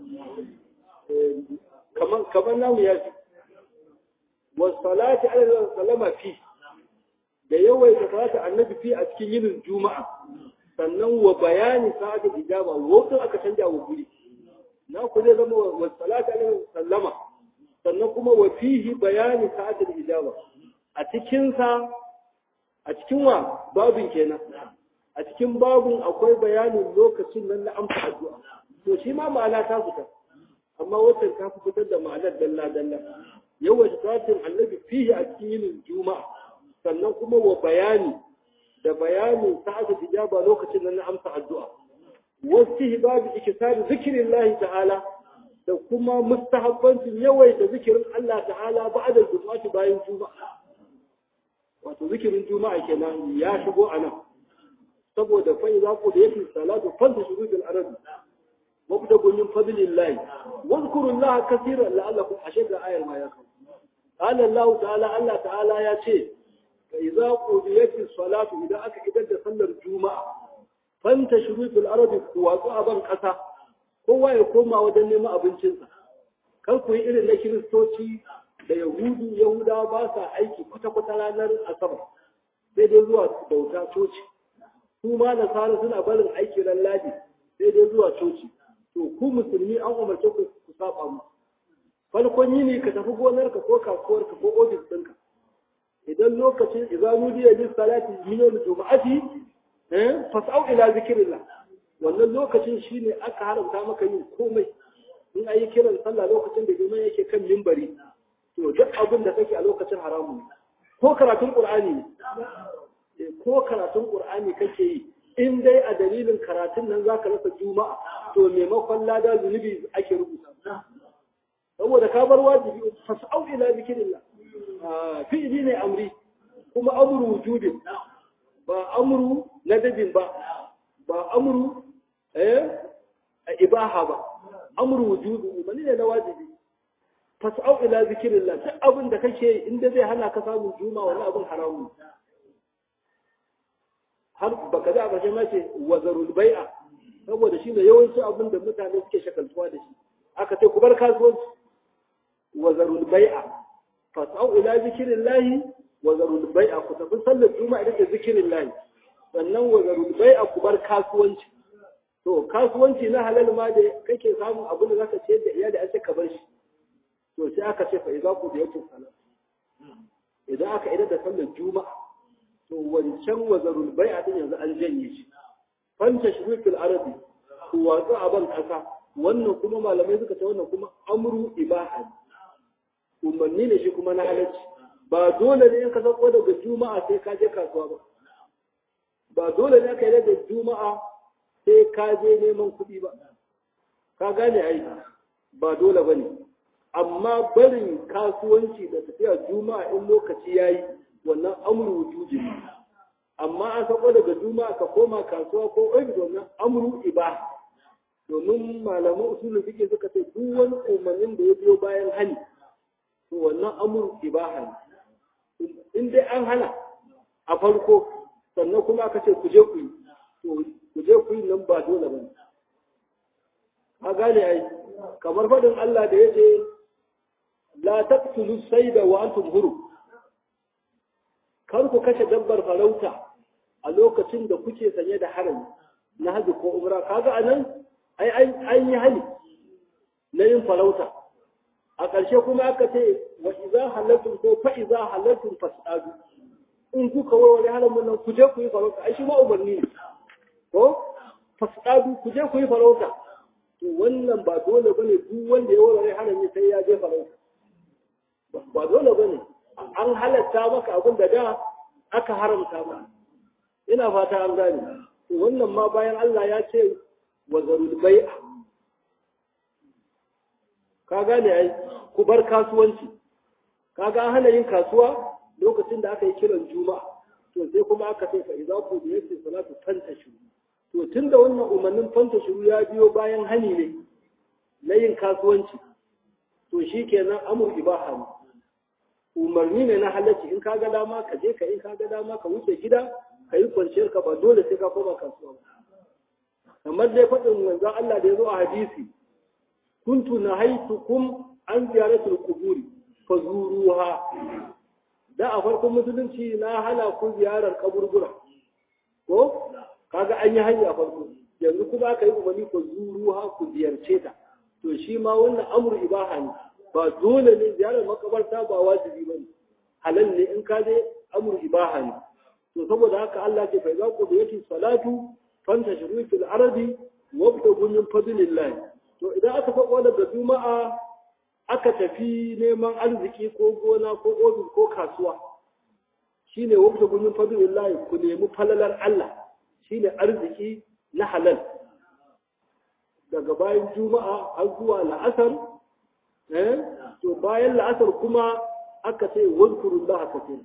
kaman kaman namu ya fi wa salati ala sallama fi da yawaita salatu annabi fi a cikin yinin juma'a sannan wa bayani sa'atul ijaba wato aka canja wa guri na ku zai zama wa salati ala sallama sannan kuma wa fihi bayani sa'atul ijaba a cikin sa a cikin wa babin kenan a cikin babun akwai bayanin lokacin nan na amsa addu'a to shi ma ma'ana ta fita amma wacce ta fi fitar da ma'anar dalla dalla yawan satin annabi fihi a cikin yinin juma'a sannan kuma wa bayani da bayanin sa'ada tijaba lokacin nan na amsa addu'a wasu babu ikisari zikirin lahi ta'ala da kuma mustahabbancin yawaita zikirin Allah ta'ala ba'da jumu'ati bayan juma'a wato zikirin juma'a kenan ya shigo a nan saboda fa idza qudiyat salatu fantashiru bil ardi wabtagu min fadlillahi wadhkuru allaha kaseeran la'allakum ashadda ayar ma yakum qala allah ta'ala allah ta'ala ya ce fa idza qudiyat salatu idan aka idar da sallar juma'a fantashiru bil ardi kuwatsu a ban kasa kowa ya koma wajen neman abincinsa kar ku yi irin na kiristoci da yahudu yahudawa ba sa aiki kwata-kwata ranar asabar sai dai zuwa bauta coci su ma nasara suna barin aiki ran ladi sai dai zuwa coci to ku musulmi an umarce ku ku saba mu farkon yini ka tafi gonarka ko kasuwarka ko ofis ɗinka idan lokacin izanu diya lis salati min yawm jumu'ati eh fas'au ila zikrillah wannan lokacin shine aka haramta maka yin komai in ayi kiran sallah lokacin da liman yake kan mimbari to duk abin da kake a lokacin haramu ko karatun qur'ani ne ko karatun qur'ani kake yi in dai a dalilin karatun nan zaka rasa juma'a to maimakon lada zunubi ake rubuta saboda ka bar wajibi fas'au ila zikrillah fi'li ne amri kuma amru wujudin ba amru nadabin ba ba amru eh ibaha ba amru wujudu umarni ne na wajibi fas'au ila zikrillah duk abin da kake inda zai hana ka samun juma wani abin haramu har baka za ka ma ce wazarul bai'a saboda shine yawancin abin da mutane suke shakaltuwa da shi aka ce ku bar kasuwanci wazarul bai'a fas'au ila zikrillah wazarul bai'a ku tafi sallar juma'a da zikrillah sannan wazarul bai'a ku bar kasuwanci to kasuwanci na halal ma da kake samun abin da zaka ce da iyali a ce ka bar shi to sai aka ce fa idza ku da yatu salat idan aka idar da sallar juma'a to wancan wazarul bai'a din yanzu an janye shi fanta shirikul arabi ku watsu a ban kasa wannan kuma malamai suka ce wannan kuma amru ibaha umarni ne shi kuma na halacci ba dole ne in ka sako daga juma'a sai ka je kasuwa ba ba dole ne ka yi da juma'a sai ka je neman kuɗi ba ka gane ai ba dole ba ne amma barin kasuwanci da tafiya juma'a in lokaci ya yi wannan amru wujudi amma an sako daga juma'a ka koma kasuwa ko ofis wannan amru iba domin malaman usulun fiqh suka ce duk wani umarnin da ya biyo bayan hali to wannan amru ibaha ne in dai an hana a farko sannan kuma aka ce ku je ku yi to ku je ku yi nan ba dole ba ka gane ai kamar faɗin Allah da ya ce la taqtulu sayda wa antum huru kar ku kashe dabbar farauta a lokacin da kuke sanye da harami na haji ko umra kaga anan ai an yi hali na yin farauta a ƙarshe kuma aka ce wa iza halattum ko fa iza halattum fasadu in kuka warware haramun nan ku je ku yi farauta ai shi ma umarni ne ko fasadu ku je ku yi farauta to wannan ba dole bane duk wanda ya warware harami sai ya je farauta ba dole bane an halatta maka abin da da aka haramta maka ina fata an gane to wannan ma bayan Allah ya ce wa zarul bai'a ka gane ai ku bar kasuwanci kaga an hana yin kasuwa lokacin da aka yi kiran juma'a to sai kuma aka ce fa idza qudiyat salatu fantashu to tunda wannan umarnin fantashu ya biyo bayan hani ne na yin kasuwanci to shikenan amur ibaha ne umarni ne na halacci in ka ga dama ka je ka in ka ga dama ka wuce gida ka yi kwanciyar ka ba dole sai ka koma kasuwa ba kamar dai faɗin manzon Allah da ya zo a hadisi kuntu nahaitukum an ziyaratul quburi fazuruha da a farkon musulunci na hana ku ziyarar kaburbura ko kaga an yi hanya farko yanzu kuma aka yi umarni ku zuruha ku ziyarce ta to shi ma wannan amru ibaha ne ba dole ne ziyarar makabarta ba wajibi ba ne halal ne in ka je amru ibaha ne to saboda haka Allah ce fa idza qudiyati salatu fantashiru fil ardi wabtagu min fadlillah to idan aka faɗo daga juma'a aka tafi neman arziki ko gona ko ofis ko kasuwa shine wabtagu min fadlillah ku nemi falalar Allah shine arziki na halal daga bayan juma'a har zuwa la'asar eh to bayan la'asar kuma aka ce wadkurullah kathir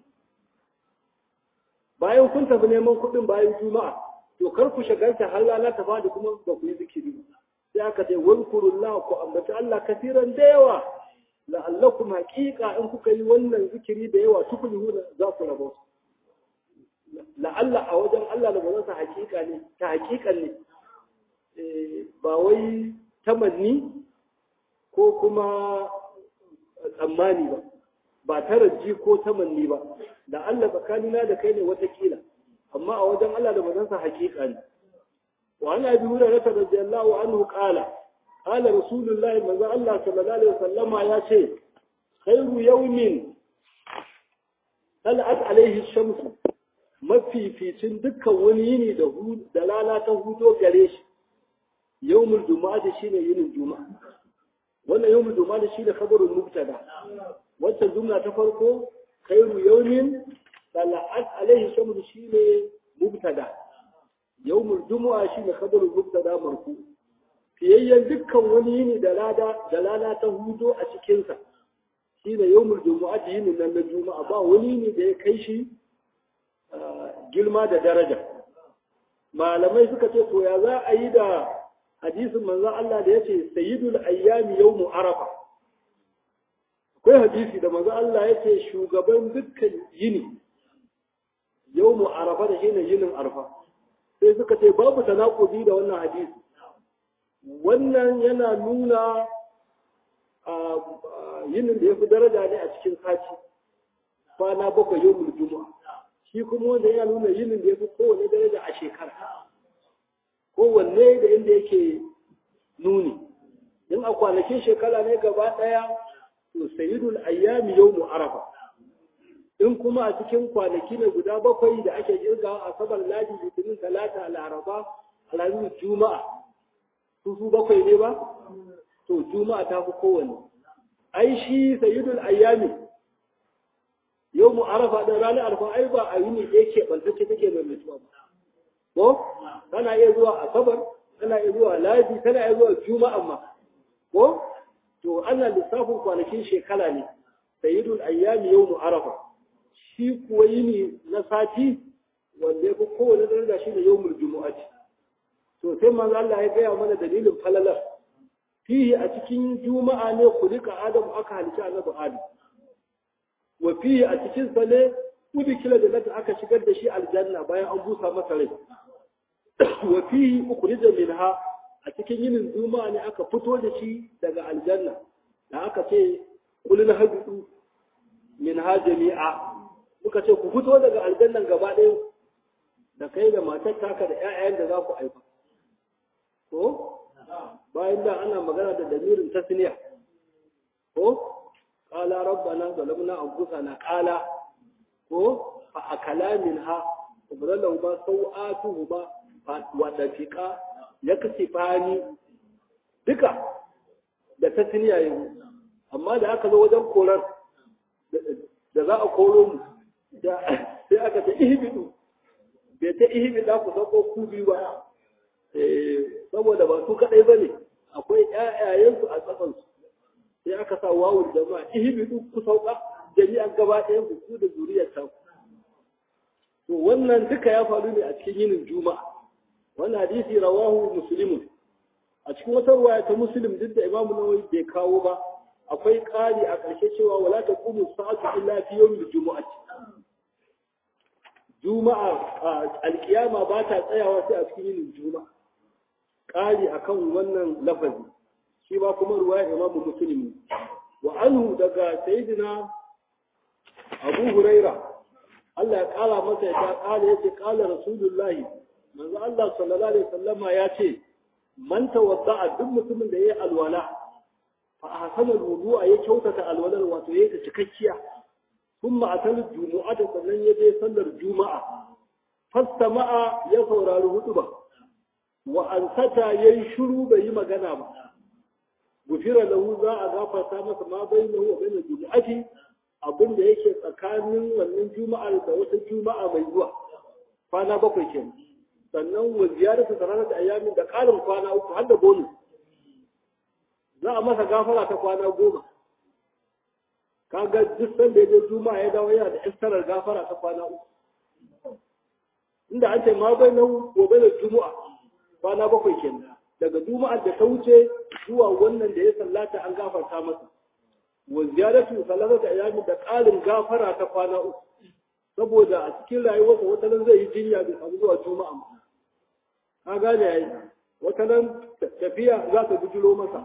bayan kun tafi neman kuɗin bayan juma'a to kar ku shagalta har rana ta fadi kuma ba ku yi zikiri sai aka ce wadkurullah ku ambaci Allah kafiran da yawa la'allakum haqiqa in kuka yi wannan zikiri da yawa tuflihuna za ku rabo la'alla a wajen Allah da bazan sa haqiqa ne ta haqiqan ne ba wai tamanni ko kuma tsammani ba ba taraji ko tamanni ba da Allah tsakanina da kai ne watakila amma a wajen Allah da bazansa hakika ne wa ana bi hura rata radiyallahu anhu qala qala rasulullahi manzo Allah sallallahu alaihi wasallama ya ce khairu yawmin talat alaihi shamsu mafificin dukkan wani yini da da rana ta hudo gare shi yawmul juma'a shine yinin juma'a wannan yawmul juma'a shine khabarul mubtada wacce jumla ta farko khairu yawmin tala'at alaihi shamsu shine mubtada yawmul jumu'a shine khabarul mubtada marfu fiyayyen dukkan wani yini da lada da lana ta hudo a cikin sa shine yawmul jumu'a yini nan na juma'a ba wani yini da ya kai shi girma da daraja malamai suka ce to ya za a yi da hadisin manzo Allah da yace sayyidul ayyami yawmu arafa akwai hadisi da manzo Allah yace shugaban dukkan yini yawmu arafa da shine yinin arfa sai suka ce babu tanakudi da wannan hadisi wannan yana nuna yinin da yafi daraja ne a cikin sati kwana bakwai yawmul juma'a shi kuma wanda ya nuna yinin da yafi kowane daraja a shekara kowanne da inda yake nuni in a kwanakin shekara ne gaba ɗaya to sayyidul ayyami yawmu arafa in kuma a cikin kwanaki ne guda bakwai da ake kirgawa a sabar ladi litinin talata laraba alhamis juma'a su su bakwai ne ba to juma'a ta fi kowanne ai shi sayyidul ayyami yawmu arafa da ranar arfa ai ba a yini da yake bantacce take mai mutuwa ba ko tana iya zuwa asabar tana iya zuwa ladi tana iya zuwa juma'a ma ko to ana lissafin kwanakin shekara ne sayyidul ayyami yawmu arafa shi kuwa yini na sati wanda ya fi kowane daraja shi ne yawmul jumu'ati to sai manzo Allah ya gaya mana dalilin falalar fihi a cikin juma'a ne kulika adam aka halitta annabi adam wa fihi a cikin sa ne udkila da nata aka shigar da shi aljanna bayan an busa masa rai wa fihi ukhrija minha a cikin yinin juma'a ne aka fito da shi daga aljanna da aka ce kulun habitu minha jami'a muka ce ku fito daga aljannan gaba ɗaya da kai da matar taka da ƴaƴayen da za ku aika ko bayan da ana magana da damirin tasniya ko qala rabbana zalamna anfusana qala ko fa akala minha ubdalahu ba sau'atuhu ba wa dafiqa yaktifani duka da tasniya yau amma da aka zo wajen korar da za a koro mu sai aka ce ihibidu bai ta ihibida ku sako ku biyu ba saboda ba su kadai bane akwai ƴaƴayensu a tsakansu sai aka sa wawul jama'a ihibidu ku sauka jami'an gaba ɗayan ku ku da zuriyar ta to wannan duka ya faru ne a cikin yinin juma'a wannan hadisi rawahu muslimun a cikin wata ruwaya ta muslim duk da imamu nawawi bai kawo ba akwai ƙari a ƙarshe cewa wala ta kumu sa'atu illa fi yawmil jumu'ati juma'a alkiyama ba ta tsayawa sai a cikin yinin juma'a ƙari akan wannan lafazi shi ba kuma ruwaya imamu muslim wa anhu daga sayyidina abu huraira Allah ya ƙara masa ya ƙara yace ƙala rasulullahi manzo Allah sallallahu alaihi wasallama ya ce man tawadda'a duk mutumin da yayi alwala fa ahsana alwudu'a ya kyautata alwalar wato yayi ta cikakkiya thumma atal jumu'ata sannan ya je sallar juma'a fastama'a ya saurari hutuba wa ansata yayi shiru bai yi magana ba gufira lahu za a gafarta masa ma bainahu wa bainal jumu'ati abin da yake tsakanin wannan juma'ar da wata juma'a mai zuwa kwana bakwai kenan sannan wa ziyaratu salatati ayyamin da ƙarin kwana uku har da bonus za a masa gafara ta kwana goma kaga duk sanda ya je juma'a ya dawo yana da istarar gafara ta kwana uku inda an ce ma bai nan gobe da juma'a kwana bakwai kenan daga juma'ar da ta wuce zuwa wannan da ya sallata an gafarta masa wa ziyaratu salatati ayyamin da ƙarin gafara ta kwana uku saboda a cikin rayuwarsa wata nan zai yi jinya bai samu zuwa juma'a ba ka gane yayi wata nan tafiya za ta bujiro masa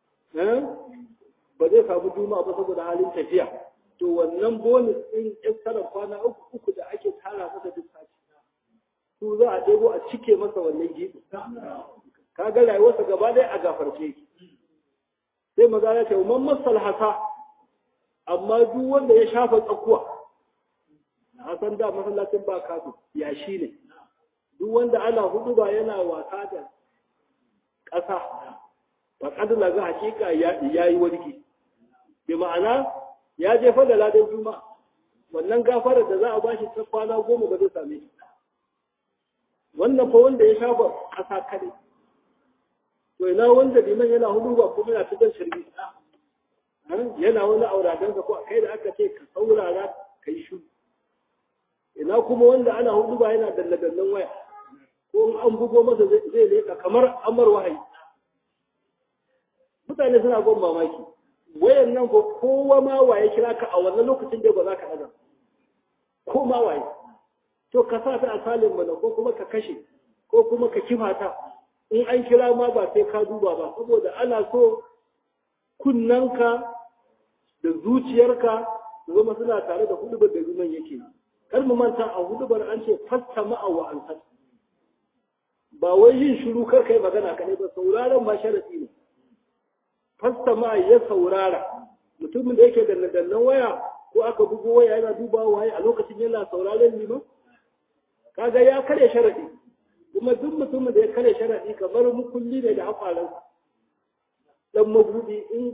ba zai samu juma'a ba saboda halin tafiya to wannan bonus din tsara kwana uku uku da ake tara masa duk sati su za a ɗebo a cike masa wannan gibi ka ga rayuwarsa gaba ɗaya a gafarce sai maza ya ce man masal hasa amma duk wanda ya shafa tsakuwa a san da masallacin ba kasu ya shi ne duk wanda ana hudu ba yana wasa da ƙasa ba ƙadula ga hakika ya yi warki bi ma'ana ya jefa da ladan juma wannan gafarar da za a bashi ta kwana goma ba zai same shi wannan fa wanda ya shafa ƙasa kare to ina wanda liman yana hudu ba kuma yana cikin shirgi yana wani auradansa ko kai da aka ce ka saurara ka yi shu ina kuma wanda ana hudu ba yana dalladallan waya ko in an bugo masa zai leƙa kamar amar wahayi mutane suna gon mamaki wayan nan ko kowa ma waye kira ka a wannan lokacin da ba za ka ɗaga ko ma waye to ka sa ta a salin mana ko kuma ka kashe ko kuma ka kifa ta in an kira ma ba sai ka duba ba saboda ana so kunnanka da zuciyarka su zama suna tare da hudubar da zuman yake kar mu manta a hudubar an ce fasta ma'a wa an ba wai yin shiru kar kai magana kadai ba sauraron ma sharadi ne fasta ma'a ya saurara mutumin da yake da dannan waya ko aka bugo waya yana dubawa waye a lokacin yana sauraron liman kaga ya kare sharadi kuma duk mutumin da ya kare sharadi kamar mukulli ne da haƙwaransa dan mabudi in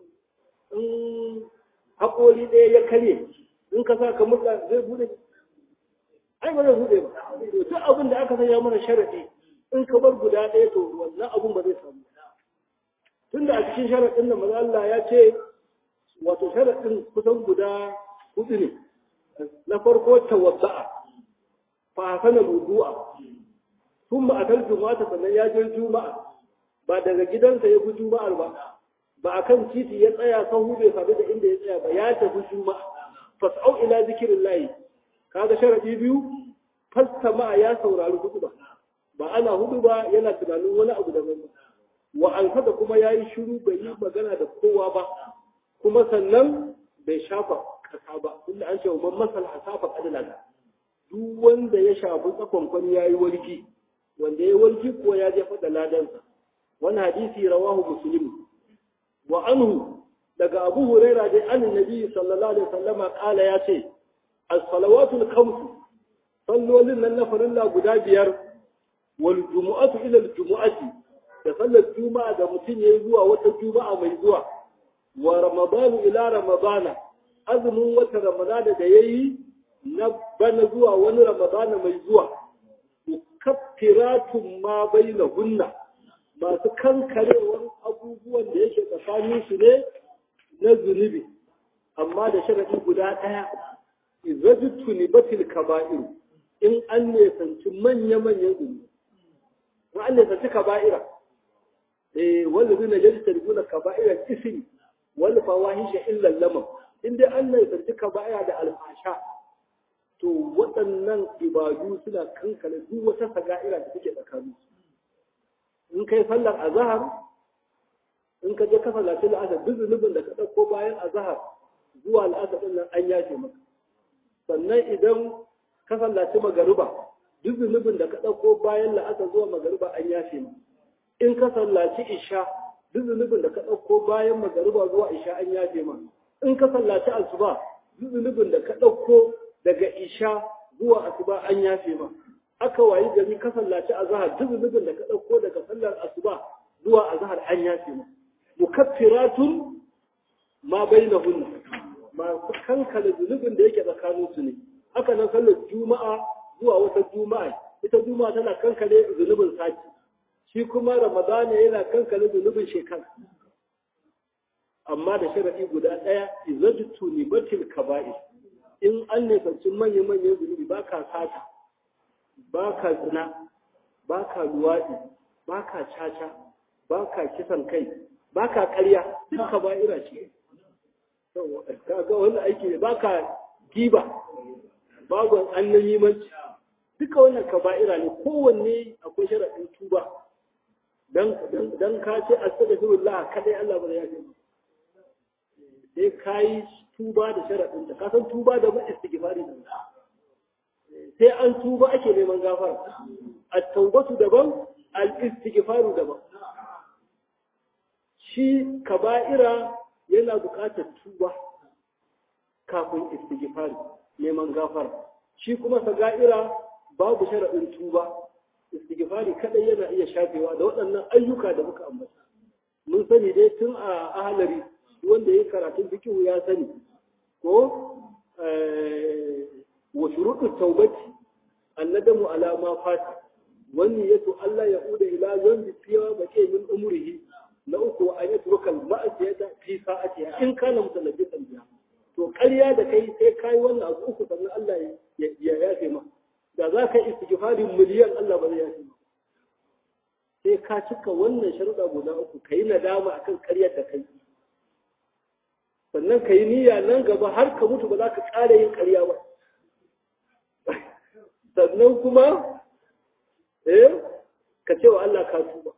in haƙori ɗaya ya karye in ka sa ka murɗa zai bude ai ba zai bude ba to duk abin da aka sanya mana sharadi in ka bar guda ɗaya to wannan abun ba zai samu tunda a cikin sharadin da maza Allah ya ce wato sharadin kusan guda hudu ne na farko tawadda'a fa hasana wudu'a thumma atal jumu'ata sannan ya je juma'a ba daga gidansa ya bi juma'ar ba ba a kan titi ya tsaya sahu bai faɗi da inda ya tsaya ba ya tafi juma'a fas'au ila zikirin layi kaga sharadi biyu fastama ya saurari hudu ba ba ana hudu ba yana tunanin wani abu daban ba wa an kada kuma ya yi shiru bai yi magana da kowa ba kuma sannan bai shafa kasa ba tunda an ce wa masal hasafa kadala duk wanda ya shafi tsakonkon ya yi walki wanda ya yi walki ko ya jefa da ladansa wani hadisi rawahu muslim wa anhu daga abu huraira dai an nabi sallallahu alaihi wasallama kala ya ce as-salawatul khams sallolin nan na farilla guda biyar wal jumu'atu ila al jumu'ati da sallar juma'a da mutum yayi zuwa wata juma'a mai zuwa wa ramadan ila ramadana azumin wata ramadana da yayi na bana zuwa wani ramadana mai zuwa mukaffiratun ma bainahunna masu kankarewar abubuwan da yake tsakanin su ne na zunubi amma da sharadi guda ɗaya izajtu nibatil kaba'ir in an nesanci manya-manyan zunubi in an nesanci kaba'ira eh wanda zai na jari tariguna kaba'ira isri wani fawahisha illa lamam in dai an nesanci kaba'ira da alfasha to waɗannan ibadu suna kankana duk wata saga'ira da take tsakanin su in kai sallar azahar in ka je ka sallaci la'asar duk zunubin da ka ɗauko bayan azahar zuwa la'asar ɗin nan an yafe maka sannan idan ka sallaci magariba duk zunubin da ka ɗauko bayan la'asar zuwa magariba an yafe maka in ka sallaci isha duk zunubin da ka ɗauko bayan magariba zuwa isha an yafe maka in ka sallaci asuba duk zunubin da ka ɗauko daga isha zuwa asuba an yafe maka aka wayi gari ka sallaci azhar duk zunubin da ka dauko daga sallar asuba zuwa azhar an yafe mu mukaffiratun ma bainahunna masu kankala zunubin da yake tsakanin su ne haka nan sallar juma'a zuwa wata juma'a ita juma'a tana kankale zunubin sati shi kuma ramadana yana kankale zunubin shekara amma da sharadi guda daya izajtu nibatil kaba'ir in an nisanci manya-manyan zunubi ba ka sata ba ka zina ba ka luwaɗi ba ka caca ba ka kisan kai ba ka ƙarya duka ba ira ce ga wani aiki ne ba ka giba babu annan yimanci duka wannan ka ba'ira ne kowanne akwai sharaɗin tuba don ka ce a sada firullah kadai Allah ba ya ce sai ka yi tuba da sharaɗin ta kasan tuba da ba istighfari da sai an tuba ake neman gafara at-taubatu daban al-istighfaru daban shi kaba'ira yana buƙatar tuba kafin istighfari neman gafara shi kuma saga'ira babu sharaɗin tuba istighfari kadai yana iya shafewa da waɗannan ayyuka da muka ambata mun sani dai tun a ahalari wanda ya karatun fikihu ya sani ko wa shuruɗu taubati annadamu ala ma fata wani yato Allah ya uda ila zambi fiya bace min umrihi na uku an yi turkal ma'asiyata fi sa'atiha in kana mutalabbisan biha to ƙarya da kai sai kai wannan abu uku sannan Allah ya yafe ma da za ka istighfarin miliyan Allah ba zai yafe ma sai ka cika wannan sharuɗa guda uku ka yi nadama akan ƙaryar da kai sannan ka yi niyya nan gaba har ka mutu ba za ka ƙara yin ƙarya ba sannan kuma eh ka ce wa Allah ka tuba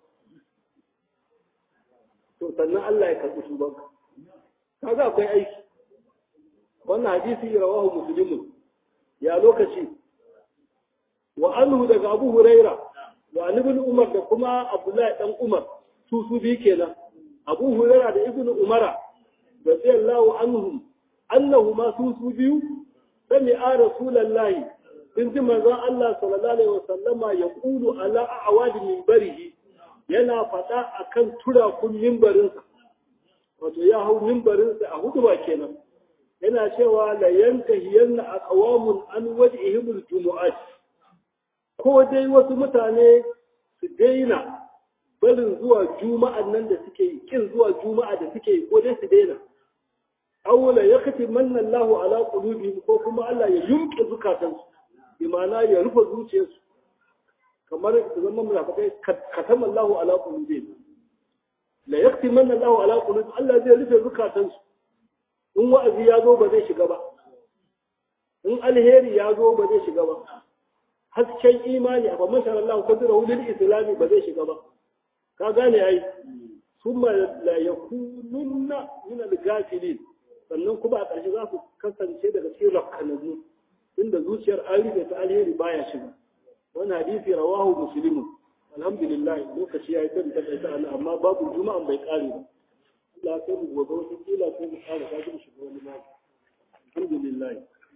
to sannan Allah ya karɓi tubanka kaga akwai aiki wannan hadisi rawahu muslimun ya lokaci wa anhu daga Abu Huraira wa ibn Umar da kuma Abdullahi dan Umar su su bi kenan Abu Huraira da Ibn Umara radiyallahu anhum annahu ma su su biyu sami a rasulullahi sun ji manzon Allah sallallahu alaihi wasallama ya kulu ala awadi minbarihi yana faɗa akan turakun mimbarinsa wato ya hau mimbarinsa a hudu ba kenan yana cewa la yantahiyanna aqwamun an wajhihim aljumu'at ko dai wasu mutane su daina barin zuwa juma'an nan da suke yi kin zuwa juma'a da suke yi ko dai su daina awla yakati manna Allahu ala qulubihim ko kuma Allah ya yumke zukatansu bi ma'ana ya rufe zuciyarsu kamar su zama munafikai katama Allahu ala qulubihim la yakati manna Allahu ala qulubihim Allah zai rufe zukatansu in wa'azi ya zo ba zai shiga ba in alheri ya zo ba zai shiga ba hasken imani a babban sharar Allah kwadura lil islami ba zai shiga ba ka gane ai summa la yakununna min al-ghafilin sannan kuma a ƙarshe za su kasance daga cikin rakkananu inda zuciyar an rufe ta alheri baya shiga wani hadisi rawahu muslimun alhamdulillah lokaci ya yi kan ta kai ana amma babu juma'an bai kare ba Allah sai mu gobe wata kila sai mu kare ka ji shiga wani ma alhamdulillah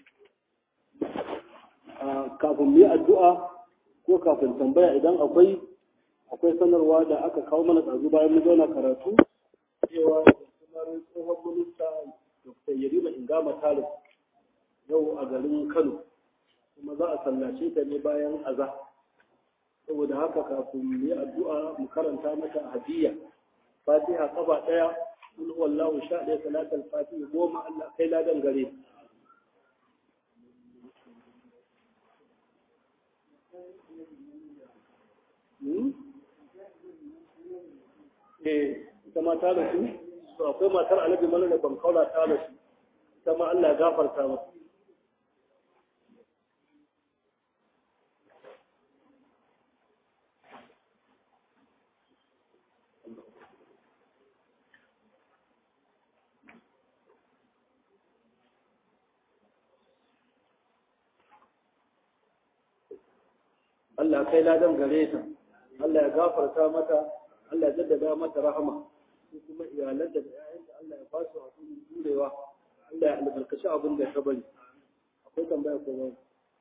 kafin mu yi addu'a ko kafin tambaya idan akwai akwai sanarwa da aka kawo mana tsazu bayan mu zauna karatu cewa kamar tsohon minista Dr. Yarima Ingama Talib yau a garin Kano kuma za a sallace ta ne bayan aza saboda haka kafin mu yi addu'a mu karanta mata hadiya Fatiha kafa daya kul wallahu sha ɗaya salatul fatiha goma Allah kai ladan gare Eh, ita ma ta rasu, to akwai matar alabi mana da ban kaula ta rasu, ita ma Allah ya gafarta masa. Allah kai ladan gare ta Allah ya gafarta mata Allah ya jaddada mata rahama su kuma iyalan da ƴaƴan da Allah ya ba su hakuri jurewa Allah ya albarkaci abin da ya bari akwai tambaya ko ba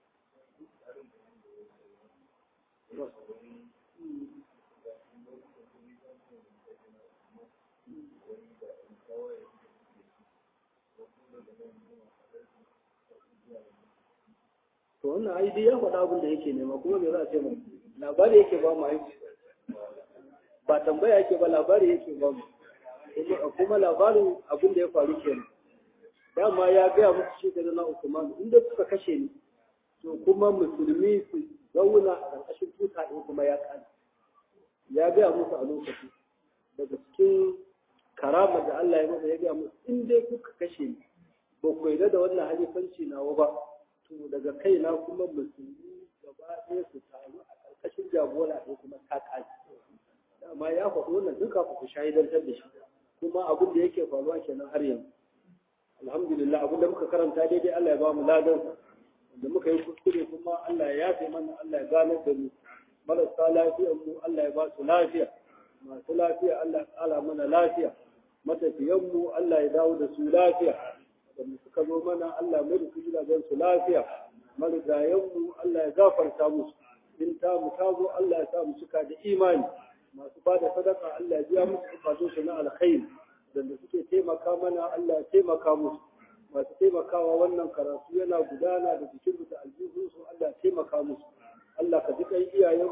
to wannan ai dai ya faɗa abin da yake nema kuma me za a ce mu labari yake ba mu aiki ba tambaya yake ba labari yake ba mu kuma labarin abin da ya faru kenan dama ya gaya musu shi da na Usman inda suka kashe ni to kuma musulmi su zauna a ƙarƙashin tuta ɗin kuma ya ƙani ya gaya musu a lokaci daga cikin karama da Allah ya masa ya gaya musu in dai kuka kashe ni ba ku yarda da wannan halifanci nawa ba to daga kaina kuma musulmi gaba ɗaya su taru a ƙarƙashin jagora ɗaya kuma ta ƙaji dama ya faɗo wannan duka ku shahidantar da shi kuma abin da yake faruwa kenan har yanzu alhamdulillah abin da muka karanta daidai Allah ya ba mu ladan da muka yi kuskure kuma Allah ya yafe mana Allah ya gane da mu marasa lafiyar mu Allah ya ba su lafiya masu lafiya Allah ya ƙara mana lafiya matafiyan mu Allah ya dawo da su lafiya da suka zo mana Allah mai da su gidajen su lafiya marigayen mu Allah ya gafarta musu in ta mu ta zo Allah ya sa mu cika da imani masu ba da sadaka Allah ya biya musu bukatun su na alkhairi da suke taimaka mana Allah ya taimaka musu masu taimakawa wannan karatu yana gudana da jikin da aljihun su Allah ya taimaka musu Allah ka ji kai iyayenmu da kafin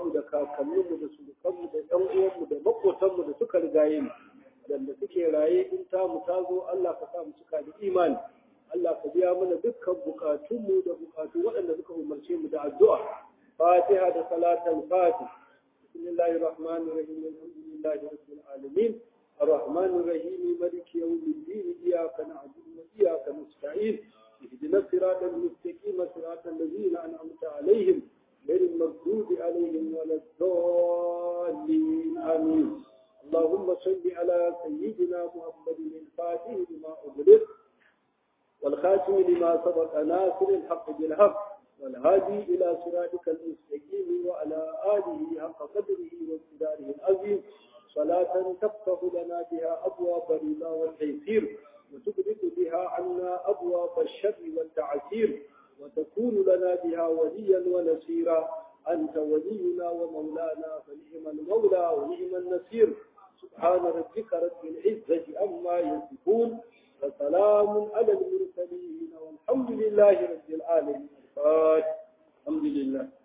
kakanninmu da surukanmu da ɗan uwanmu da makotanmu da suka rigaye mu da suke raye in ta mu ta zo Allah ka sa mu cika da imani Allah ka biya mana dukkan bukatunmu da bukatu waɗanda suka umarce mu da addu'a fatiha da salatul fatih bismillahir rahmanir rahim alhamdulillahi rabbil alamin الرحمن الرحيم مالك يوم الدين إياك نعبد وإياك نستعين اهدنا الصراط المستقيم صراط الذين أنعمت عليهم غير المغضوب عليهم ولا الضالين آمين اللهم صل على سيدنا محمد الفاتح لما أغلق والخاتم لما سبق ناصر الحق بالحق والهادي إلى صراطك المستقيم وعلى آله حق قدره وامتداره العظيم صلاة تفتح لنا بها أبواب الرضا والتيسير وتبرد بها عنا أبواب الشر والتعسير وتكون لنا بها وليا ونصيرا أنت ولينا ومولانا فنعم المولى ونعم النصير سبحان ربك رب العزة عما يصفون وسلام على المرسلين والحمد لله رب العالمين الحمد لله